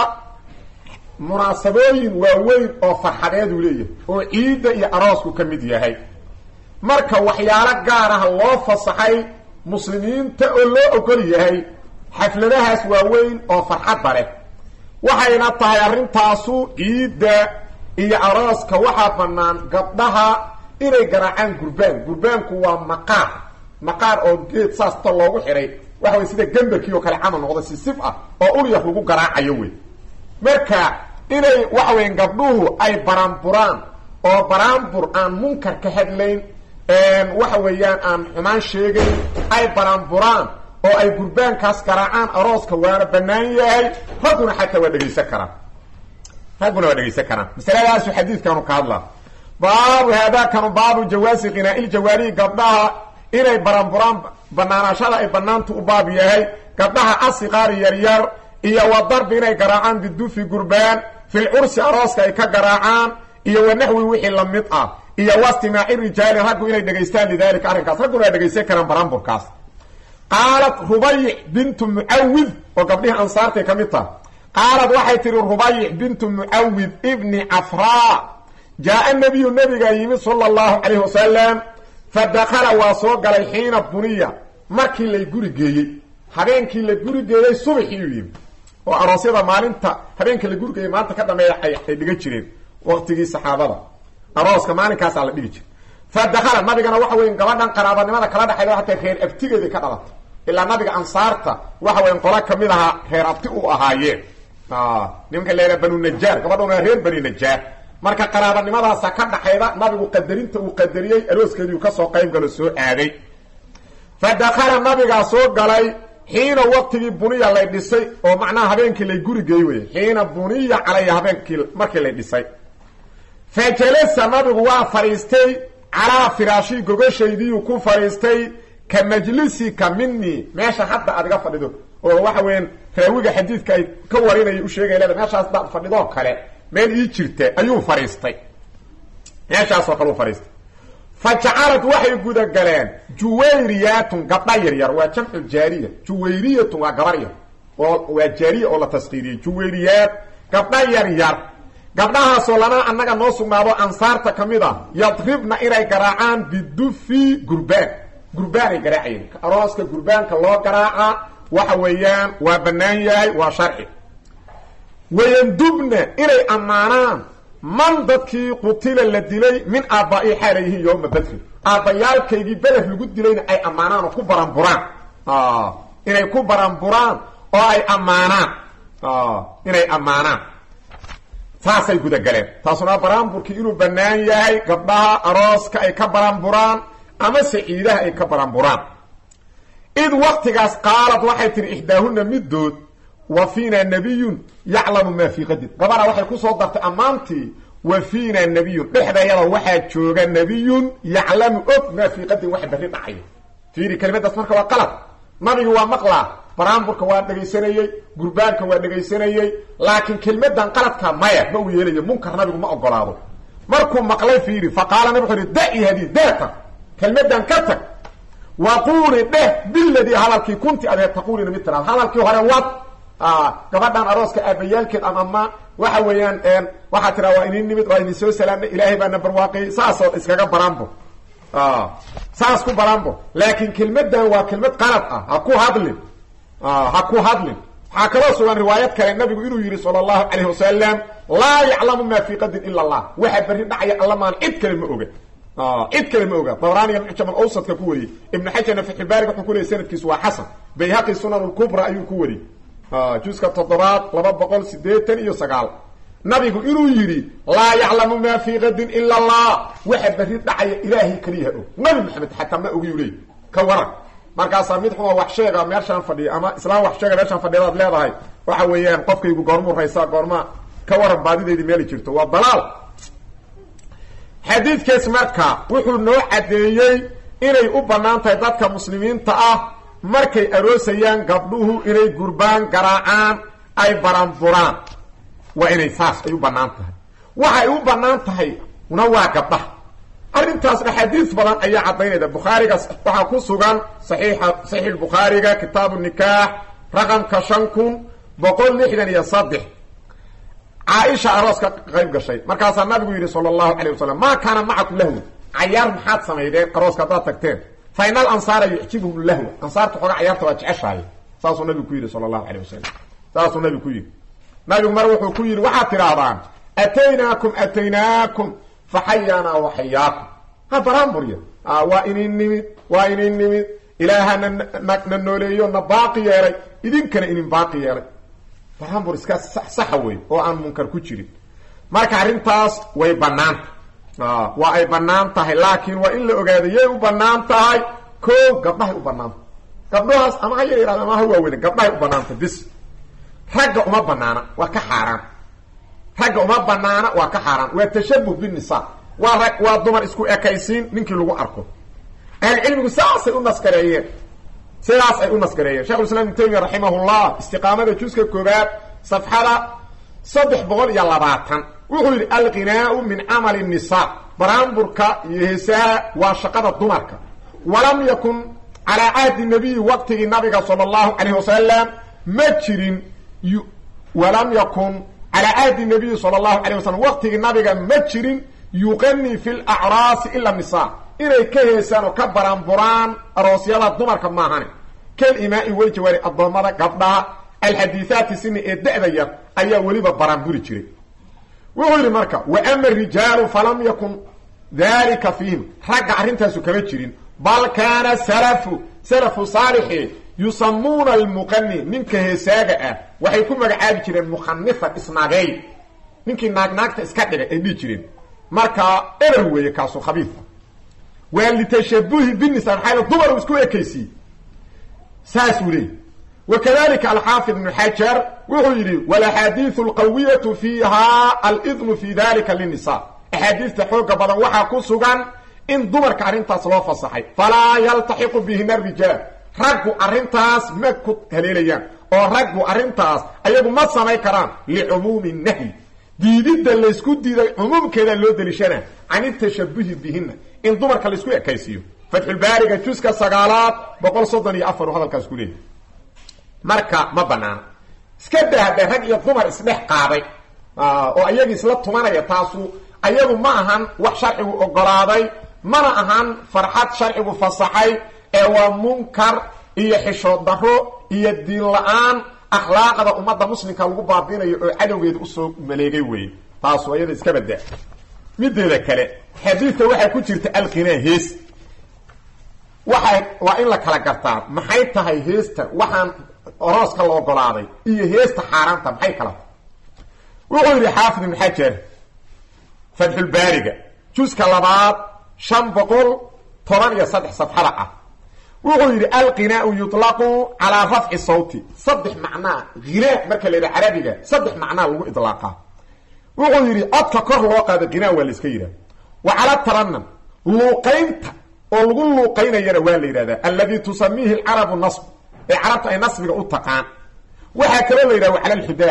munaasabooyin waaweyn oo farxadeeduu leeyahay oo ciidda iyo aroosku ka mid yahay marka waxyaalo gaar ah loo fasaxay muslimiinta oo loo ogol yahay xafladahaas waaweyn oo farxadda leh waxayna tahay arrintaasu ciidda iyo arooska waxaa bannaan gabdhaha inay garaacaan gurbaan gurbaanku waa maqaar maqaar oo geed saasta loogu xidhay waxa way sida gemberkii oo kale camal noqda si sif ah oo ulyaf lagu garaacayo wey marka inay waxa weya gabdhuhu ay baraanburaan oo baraanbur aan munkar ka hadlayn waxa weeyaan aan xumaan sheegayn ay baraanburaan oo ay gurbaankaas garaacaan arooska waana bannaan yahay ragguna xataa waa dhegaysan karaan ragguna waa dhegaysan karaan masaladaasu xadiidkanu ka hadlaa baabu haadaakanu baabu jawaasi qinaailjawaarihi gabdhaha inay baranburaan banaanaashada ay banaantu u baab yahay gabdhaha asiqaari yaryar iyo wa darbi inay garaacaan bidufi gurbaan fil cursi arooska ay ka garaacaan iyo wanaxwi wixii la mid ah iyo wastimaaci rijaali raggu inay dhegaystaan lidalika arrinkaas ragguna waa dhegaysan karaan baranburkaas qaalat rubayic bintu mucawid oo gabdhihii ansaartay ka mid taha qaalat waxay tihi rubayic bintu mucawid ibni cafraa jaa-a nabiyu nabigaa yimid sala allahu calayhi wasalam fa dakala waa soo galay xiina buniya markii lay guri geeyey habeenkii la guri geeyey subaxii uu yimid oo aroosyada maalinta habeenka la guri geeyey maalinta ka dambeeya ay dhigan jireen waqtigii saxaabada arooska maalinkaasaa la dhigi jiray fa dakala nabigana waxa weya gabadhan qaraabanimada kala dhexayda hataa reer abtigeedii ka dhalatay ilaa nabiga ansaarta waxa weya qolo kamid ahaa reer abti u ahaayeen nimanka la yidhaha banu najaar gabadhan waa reer bani najaar marka qaraabanimadaasa ka dhaxayda nabigu qadarinta uu qadariyey arooskeediiu kasoo qayb galo soo aaday fa dakala nabigaa soo galay xiina waqtigii buniya lay dhisay oo macnaha habeenkii lay gurigeey wey xiina buniya calaya habeenkii markii lay dhisay fa jalasa nabigu waa fadhiistay calaa firaashii gogashaydiiu ku fadhiistay ka majlisika minii meesha hadda aad iga fadhido oo waxa weeyaan raawiga xadiidka ay ka warinaya u sheegay leeda meeshaas daad fadhidoo kale meel ii jirta ayuu fadhiistay meeshaasoo kale u fadhiistay fa jacalad waxay gudagaleen juwayriyatun gabdha yaryar waa jamcu jaariya juwayriyatun waa gabar yar oo waa jaariya oo la taskiiriyey juwayriyaat gabdha yaryar gabdhahaasoo lanaa annaga noo sugnaado ansaarta ka mid a yadribna inay garaacaan bidufi gurbaan gurbaanay garaacayeen arooska gurbaanka loo garaaca waxa weeyaan waa bannaan yahay waa sharci wayandubna inay ammaanaan man dadkii qutila la dilay min aabbaai xaala yihiin yowma badrin aabbayaalkaygii beder lagu dilayna ay ammaanaan oo ku baranburaan inay ku baranburaan oo ay ammaanaan inay ammaanaan saasay gudagaleen taasuna baraanburkii inuu bannaan yahay gabdhaha arooska ay ka baranburaan ama saciidaha ay ka baranburaan id waktigaas qaalad waxay tihi ixdaahuna middood wa fiina nabiyun yaclamu maa fii qadin gabadha waxay kusoo dartay ammaantii wa fiina nabiyun dhexdeeyada waxaa jooga nabiyun yaclamu og maa fii qadin wax berri dhacayo fiiri kelimadaas marka waa qalad nabigu waa maqlaa baraanburka waa dhegaysanayey gurbaanka waa dhegaysanayey laakiin kelmadan qaladka maya ma uu yeelayo munkar nabigu ma ogolaado markuu maqlay fiiri fa qaala nabig wuxu uhi da-i hadi daata kelmadan ka tag waquuli dheh biladii hadalkii kunti adeed taquulina mid tiraad hadalkii hore wad gabadhan arooska aabayaalkeed ama waxa weeyaan waxaa tiraa waa inin nimid waa idin soo salaamnay ilaahay baana barwaaqiyey saasoo iskaga baraanbo saas ku baraanbo laakiin kelmadan waa kelmad qalad ah ha ku hadlin ha ku hadlin waxaa kaloo sugan riwaayad kale nabigu inuu yihi sala allahu calayhi wasalam laa yaclamu maa fii qadin ila allah waxa berri dhacaya alla maan cid kale ma oga cid kale ma oga dabraaniga mucjam alawsadka ku wariyey ibnu xajarna fatxulbaariga wuxuu ku leeyay sanadkiisu waa xasan bayhaqi sunan lkubra ayuu ku wariyey juska toddobaad laba boqol sideetan iyo sagaal nabigu inuu yidhi laa yaclamu maa fii qadin ila allah waxa berri dhacaya ilaahay keliyaha og nabi maxamed xataa ma ogiyu leey ka waran markaasaa mid xuma wax sheega meeshaan fadhiya ama islaam wax sheega meeshaan fadhiyadaad leedahay waxa weeyaan qofkaygu goormuu raysaa goorma ka waran baadideydii meeli jirto waa dalaal xadiidkaas marka wuxuu noo caddeeyey inay u bannaan tahay dadka muslimiinta ah markay aroosayaan gabdhuhu inay gurbaan garaacaan ay baranburaan waa inay saas ay u bannaan tahay waxay u bannaan tahay na waa gabdhaha arrintaasna xadiis badan ayaa caddaynayda bukhaariga waxaa ku sugan saxiixa saxiix bukhaariga kitaabu nikaax raqamka shan kun boqol lixdan iyo saddex caaisha aroos ka qayb gashay markaasaa nabigu yidhi sala allahu calayh wasalam maa kaana macakum lahwi cayaar maxaad samaydeen arooska haddaad tagteen fa ina alansaara yucjibuhum lahwa ansaarta xooga cayaarta waa jeceshahay saasuu nabigu ku yidhi sala allahu calayh wasalam saasuu nabigu ku yidhi nabigu mar wuxuu ku yidhi waxaad tidhaahdaan ataynaakum ataynaakum faxayaanaa waxayaakum ha baraanburya waa inin nimid waa inin nimid ilaahana na nooleeyo na baaqi yeelay idinkana inin baaqi yeelay baraanbur iska saxa wey oo aan munkar ku jirin marka arrintaas way banaanta waa ay banaan tahay laakiin waa in la ogaado yay u banaan tahay ko gabdhahay u banaanta gabdhahaas ama ha yar yaraada ama ha waaweyne gabdhahay u banaanta bis ragga uma banaana waa ka xaaraan ragga uma banaana waa ka xaaraan waa tashabuh binisa waa rag waa dumar isku ekaysiin ninkii lagu arko ahlucilmigu saasay u naskareeyeen sidaas ay u naskareeyeen shekhulislam ibnu taymiya raximahullah istiqaamada juska koobaad safxada saddex boqol iyo labaatan wuxuu yidhi alqinaau min camali nisa baraanburka iyo heesaha waa shaqada dumarka walam yakun calaa cahdi nabiyi waqtigii nabiga sala allahu calayh wasalam ma jirin walam yakun calaa cahdi nabiyi sala allahu calayh wasalam waqtigii nabiga ma jirin yuqanii fi lacraasi ila nisa inay ka heesaan oo ka baraanburaan aroosyada dumarka maahane kalimaai weyjawaari addoommada gabdhaha alxadiihaati sini ee da-da yar ayaa weliba baraanburi jiray wuxuu yidhi marka wa ama rijaalu falam yakun dalika fiihim ragga arrintaasu kama jirin bal kaana salafu salafu saalixi yusamuuna almuqani ninka heesaaga ah waxay ku magacaabi jireen mukhanifan isnaagey ninkii naagnaagta iska dhigay ay dhihi jireen marka erer weeye kaasu khabiifa waa litashabuhi binisa maxaa dumar isku ekaysiye saasuu leeyay wakadalika alxaafid ibnu xajar wuxuu yidhi walaxaadiiu alqawiyatu fiiha alidnu fi dalika linisa axaadiista xooga badan waxaa ku sugan in dumarka arrintaas loo fasaxay falaa yaltaxiqu bihina rijaal raggu arrintaas ma ku haleelayaan oo raggu arrintaas ayagu ma samayn karaan licumuumi nahyi diididda laysku diiday cumuumkeeda loo deliishana can itashabuhi bihina in dumarka laysku ekaysiiyo fatxulbaariga juska sagaalaad boqol soddon iyo afar u hadalkaas ku leeyahy marka ma banaana iska daahda rag iyo dumar isdhex qaaday oo ayagii isla tumanaya taasu ayagu ma ahan wax sharcigu ogolaaday mana ahan farxad sharcigu fasaxay ee waa munkar iyo xishood daro iyo diin la-aan akhlaaqda ummadda muslimka lagu baabinayo oo cadowgeeda usoo maleegay weeye taasu ayada iska badaa mideeda kale xadiidka waxaa ku jirta alqinaa hees waxay waa in la kala gartaa maxay tahay heesta waxaan orooska la ogolaaday iyo heesta xaaraanta maxay kala tahay wuxuu yidhi xaafid ibn xajar fatxulbaariga juska labaad shan boqol toban iyo saddex safxada ah wuxuu yidhi alqinaau yuطlaqu calaa rafci sawti saddex macnaa hinaa marka la yidhaha carabiga saddex macnaa lagu idlaaqaa wuxuu yidhi codka kor loo qaado qinaa waa la iska yidhaha wa cala taranam luuqaynta oo lagu luuqaynayana waa la yidhahdaa alladii tusamiihi alcarabu nasb ee carabta ay nasbiga u taqaan waxaa kaloo la yidhaha wa cala alxidaa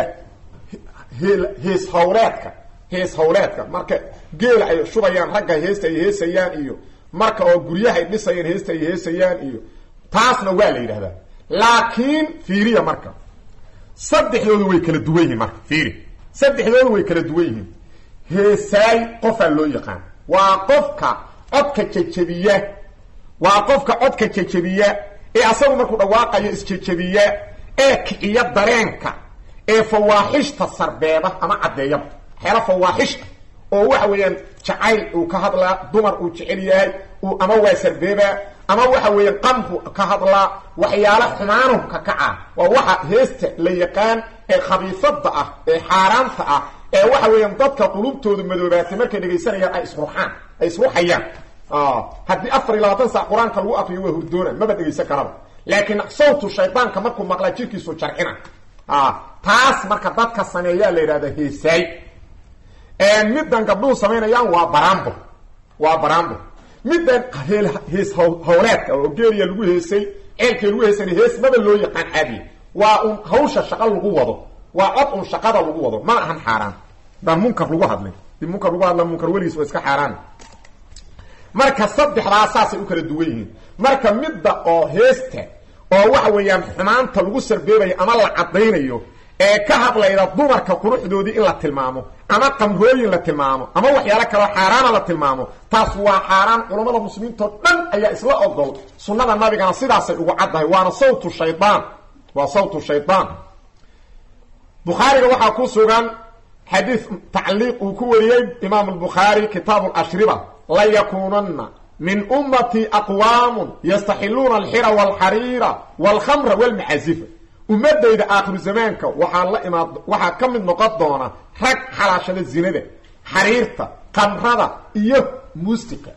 hees hawleedka hees hawleedka marka geela ay shubayaan ragga heesta ay heesayaan iyo marka oo guryaha ay dhisayaan heesta ay heesayaan iyo taasna waa la yidhahdaa laakiin fiiriya marka saddexdoodu way kala duwan yihiin marka fiiri saddexdoodu way kala duwan yihiin heesaay qofaa loo yaqaan waa qofka codka jejebiya waa qofka codka jejebiya ee asagu markuu dhawaaqayo isjejebiya ee kiciya dareenka ee fawaaxishta sarbeeba ama caddeeyaba waxyaala fawaaxishta oo waxa weeyaan jacayl uu ka hadlaa dumar uu jecel yahay uu ama waa sarbeebaa ama waxa weeyaan qamku ka hadlaa waxyaala xumaanuhu ka kacaa waa waxa heesta la yaqaan ee khabiifada ah ee xaaraanta ah ee waxa weeyaan dadka qulubtooda madoobaatay markay dhegaysanayaan ay isruxaan ay isruxayaan haddii afar iyo labaatan sac qur-aanka lagu akriyo waa hurdoona maba dhegaysan karaba laakiin sawtu shaydaanka markuu maqlaa jirkiisu jarcina taas marka dadka sameeyaa la yidhahda heesaay middan gabdhuhu samaynayaan waa barambo waa barambo middan heel hees hawleedka oo geeliya lagu heesay ceelkii lagu heesana hees maba loo yaqaan caadiya waa un hawsha shaqa lagu wado waa cod un shaqada lagu wado mana ahan xaaraan daan munkar lagu hadlay di munkar lagu hadla munkar weligiis waa iska xaaraan marka saddexdaa saasay u kala duwan yihiin marka midda oo heesta oo waxa weeyaan xumaanta lagu sarbeebayo ama la caddaynayo ee ka hadlayda dumarka quruxdoodii in la tilmaamo ama qamrooyin la tilmaamo ama waxyaalo kaleo xaaraana la tilmaamo taas waa xaaraan culammada muslimiintao dhan ayaa isla ogol sunnada nabigana sidaasay ugu caddahay waana sawtu shaydaan waa sawtu shaydaan bukhaariga waxaa ku sugan xadiid tacliiq uu ku wariyey imaam albukhaari kitaabu lashriba la yakuunanna min ummatii aqwaamun yastaxiluuna alxira walxariira walkhamra walmacazifa ummadayda aakhiru zamaanka waxaa la imaad waxaa ka mid noqon doona rag xalaashada zinada xariirta kamrada iyo muustika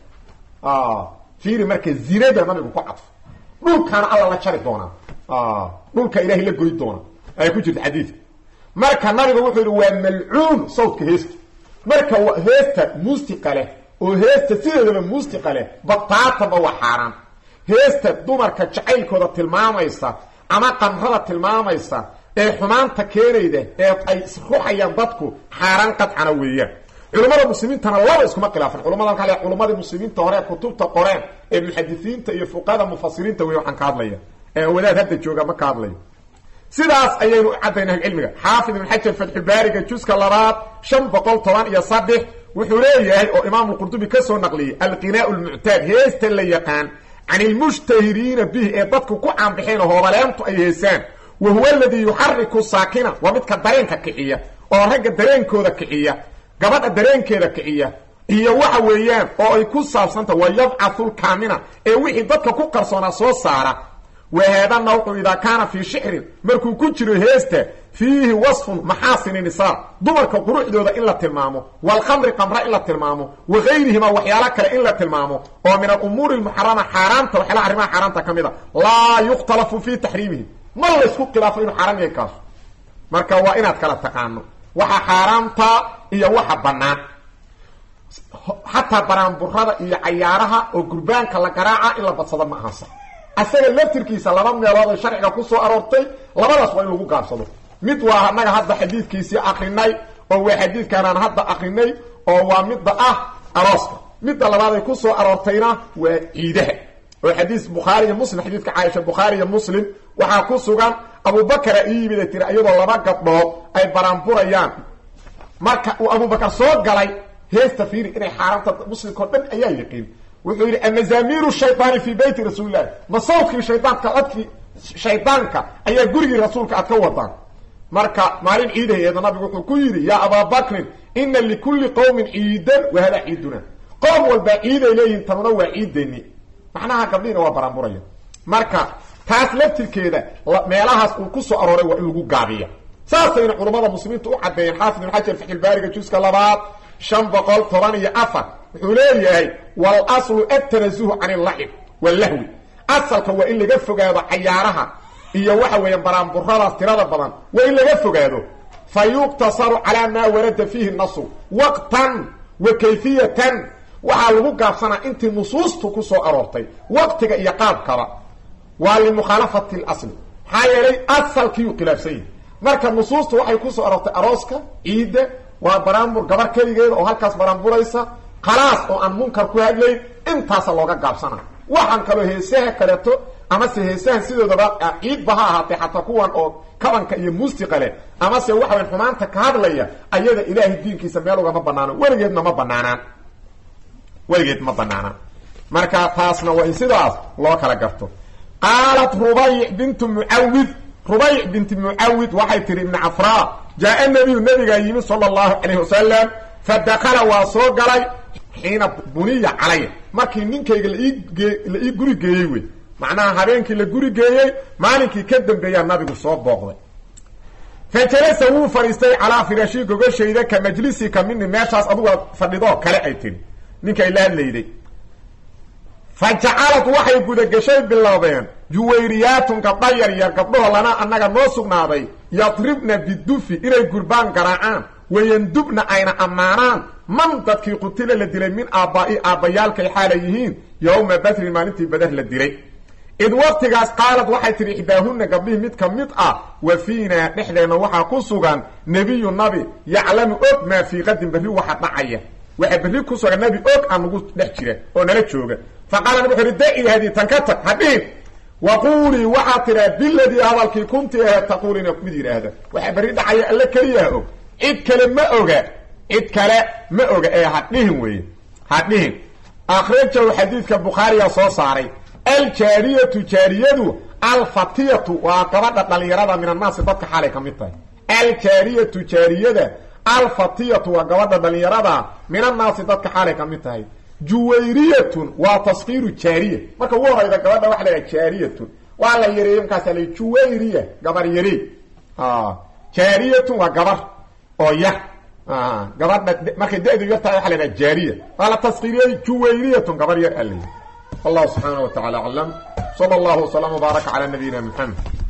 fiiri marka zinada nabigu ku cadfo dhulkaana alla la jari doonaa dhulka ilaahay la goy doona ay ku jirta xadiidka marka nabigu wuxuu yidhi waa malcuun sawdka heesta marka heesta muustika leh oo heesta sideedaba muustika leh bataatanba waa xaaraan heesta dumarka jacaylkooda tilmaamaysa ama qamrada tilmaamaysa ee xumaanta keenayda ee ay isruxayaan dadku xaaraan qadcana weeyaan culummada muslimiintana laba iskuma khilaafan culamada kale culamadii muslimiinta hore kutubta qoreen ee muxadisiinta iyo fuqada mufasiriinta wey waxaan ka hadlaya ee wadaad hadda jooga ma ka hadlayo sidaas ayaynu u caddaynaa cilmiga xaafid ibn xajar fatxubaariga juska labaad shan boqol toban iyo saddex wuxuu leeyahay oo imaamulqurdubi ka soo naqliyey alqinaau lmuctaad heesta la yaqaan can ilmushtahiriina bihi ee dadku ku caanbixeen hoobaleantu ay heesaan wa huwa aladii yuxariku saakina waa midka dareenka kiciya oo ragga dareenkooda kiciya gabadha dareenkeeda kiciya iyo waxa weeyaan oo ay ku saabsanta wa yabcathu lkaamina ee wixii dadka ku qarsoonaa soo saara wa haada nawcu idaa kaana fii shicrin markuu ku jiro heesta fiihi wasfun maxaasini nisaa dumarka quruxdooda in la tilmaamo walkhamri qamra in la tilmaamo wa gayrihima waxyaalo kale in la tilmaamo oo min alumuuri lmuxarama xaaraanta waxyaalaha arrimaha xaaraanta ka mid a laa yukhtalafu fii taxriimihi ma laysku khilaafo inuu xaaraan yahay kaasu marka waa inaad kala taqaano waxa xaaraanta iyo waxa bannaan xataa baraanburada iyo cayaaraha oo gurbaanka la garaaca in la badsado ma ahansa asaga laftirkiisa laba meelood ay sharciga ku soo aroortay labadaas waa in lagu gaabsado mid waa annaga hadda xadiidkiisii akrinay oo waa xadiidkaanaan hadda akrinay oo waa midda ah arooska midda labaad ay ku soo aroortayna waa ciidaha oo xadiis bukhaari iyo muslim xadiidka caaisha bukhaari iyo muslim waxaa ku sugan abubakara ii yimid ay tiri iyadoo laba gabdhood ay baraanburayaan marka uu abubakar soo galay heesta fiiri inay xaaraanta muslimka o dhan ayaa yaqiin wuxuu yidhi amazamiiru shaydaani fii beyti rasuulilahi ma sawdkii shaydaanka codkii shaydaanka ayaa gurigii rasuulka aad ka wadaan marka maalin ciidaheeda nabigu wuxuu ku yidhi yaa ababakrin ina likulli qowmin ciidan wa hadaa ciiduna qoom walbaa ciiday leeyihin tanuna waa ciideni macnaha gabdhiina waa baraanburaya marka taas laftirkeeda meelahaas uu ku soo arooray waa in lagu gaabiya saasayna culummada muslimiinta u caddeeyeen xaafid ibn xajar faxilbaariga juska labaad shan boqol toban iyo afar wuxuu leeyahay walaslu atanazuhu can illacib wallahwi asalka waa in laga fogaado cayaaraha iyo waxa weeyaan baraanburadaas tirada badan waa in laga fogaado fa yuqtasaru calaa maa warada fiihi nasu waqtan wa kayfiyatan waxaa lagu gaabsanaa intii nusuustu ku soo aroortay waqtiga iyo qaabkaba waa limukhaalafati lasli maxaa yeelay asalkiiyuu khilaafsan yahay marka nusuustu waxay ku soo aroortay arooska ciidda waa baraanbur gabar keligeeda oo halkaas baraanburaysa khalaas oo aan munkar ku hadlayn intaasa looga gaabsana waxaan kaloo heesaha kaleeto amase heesahan sidoodaba ciidba ha ahaatee xataa kuwan oo kabanka iyo muusiqa leh amase waxawayn xumaanta ka hadlaya ayada ilaahay diinkiisa meel ugama banaano weligeedna ma banaanaan weligeed ma banaanaan marka taasna waa in sidaas loo kala garto qaalat rubayc bintu mucawid rubayc binti mucawid waxay tihi ibni cafraa jaa nabiyu nabigaa yimi sala allahu calayh wasalam fa dakala waa soo galay xiina buniya calaya markii ninkayga laii la ii guri geeyey wey macnaha habeenkii la guri geeyey maalinkii ka dambeeyaa nabigu soo booqday fa jalasa wuu fadhiistay calaa firaashi gogashayda ka majlisika mini meeshaas aduga fadhidoo kale ay tihi ninkay la hadlayday fa jacalad waxay gudagashay bilowdeen juwayriyaatun gabdha yar yar gabdhaho lana annaga noo sugnaaday yadribna bidufi inay gurbaan garaacaan wayandubna ayna ammaanaan man dadkii qutila la dilay min aabbaai aabbayaalkay xaala yihiin yowma badrin maalintii badar la dilay id waqtigaas qaalad waxay tidhi ixdaahunna gabdhihii mid ka mid ah wa fiinaa dhexdeenna waxaa ku sugan nebiyu nabi yaclamu og maa fii qadin berri waxa dhacaya waxa berri ku sugan nabi og aan nagu dhex jira oo nala jooga fa qaala nabi wuxu uhi daci hadii tan ka tag hadhihin wa quulii waxaad tidhaa biladii hadalkii kunti aheed taquulina mid yidhaahda waxa berri dhacaya alle keliyaha og cid kale ma oga cid kale ma oga ee hadhihin weeye hadhihin akhrajahu xadiidka bukhaariga soo saaray aljaariyatu jaariyadu alfatiyatu waa gabadha dhalinyarada min annaasi dadka xaalay ka mid tahay aljaariyatu jaariyada alfatiyatu waa gabadha dhalinyarada min annaasi dadka xaalay ka mid tahay juwayriyatun waa taskiiru jaariya marka ugu horayda gabadha waxa la yhaha jaariyatun waa la yareeyey markaasa la juwayriya gabar yarey jaariyatun waa gabar oo yar gabadha markay da-du yartahay waxa la yhaha jaariya waa la taskiiriyey juwayriyatun gabar yar a la yidhi والله سبحانه وتعالى أعلم صلى الله وسلم وبارك على نبينا محمد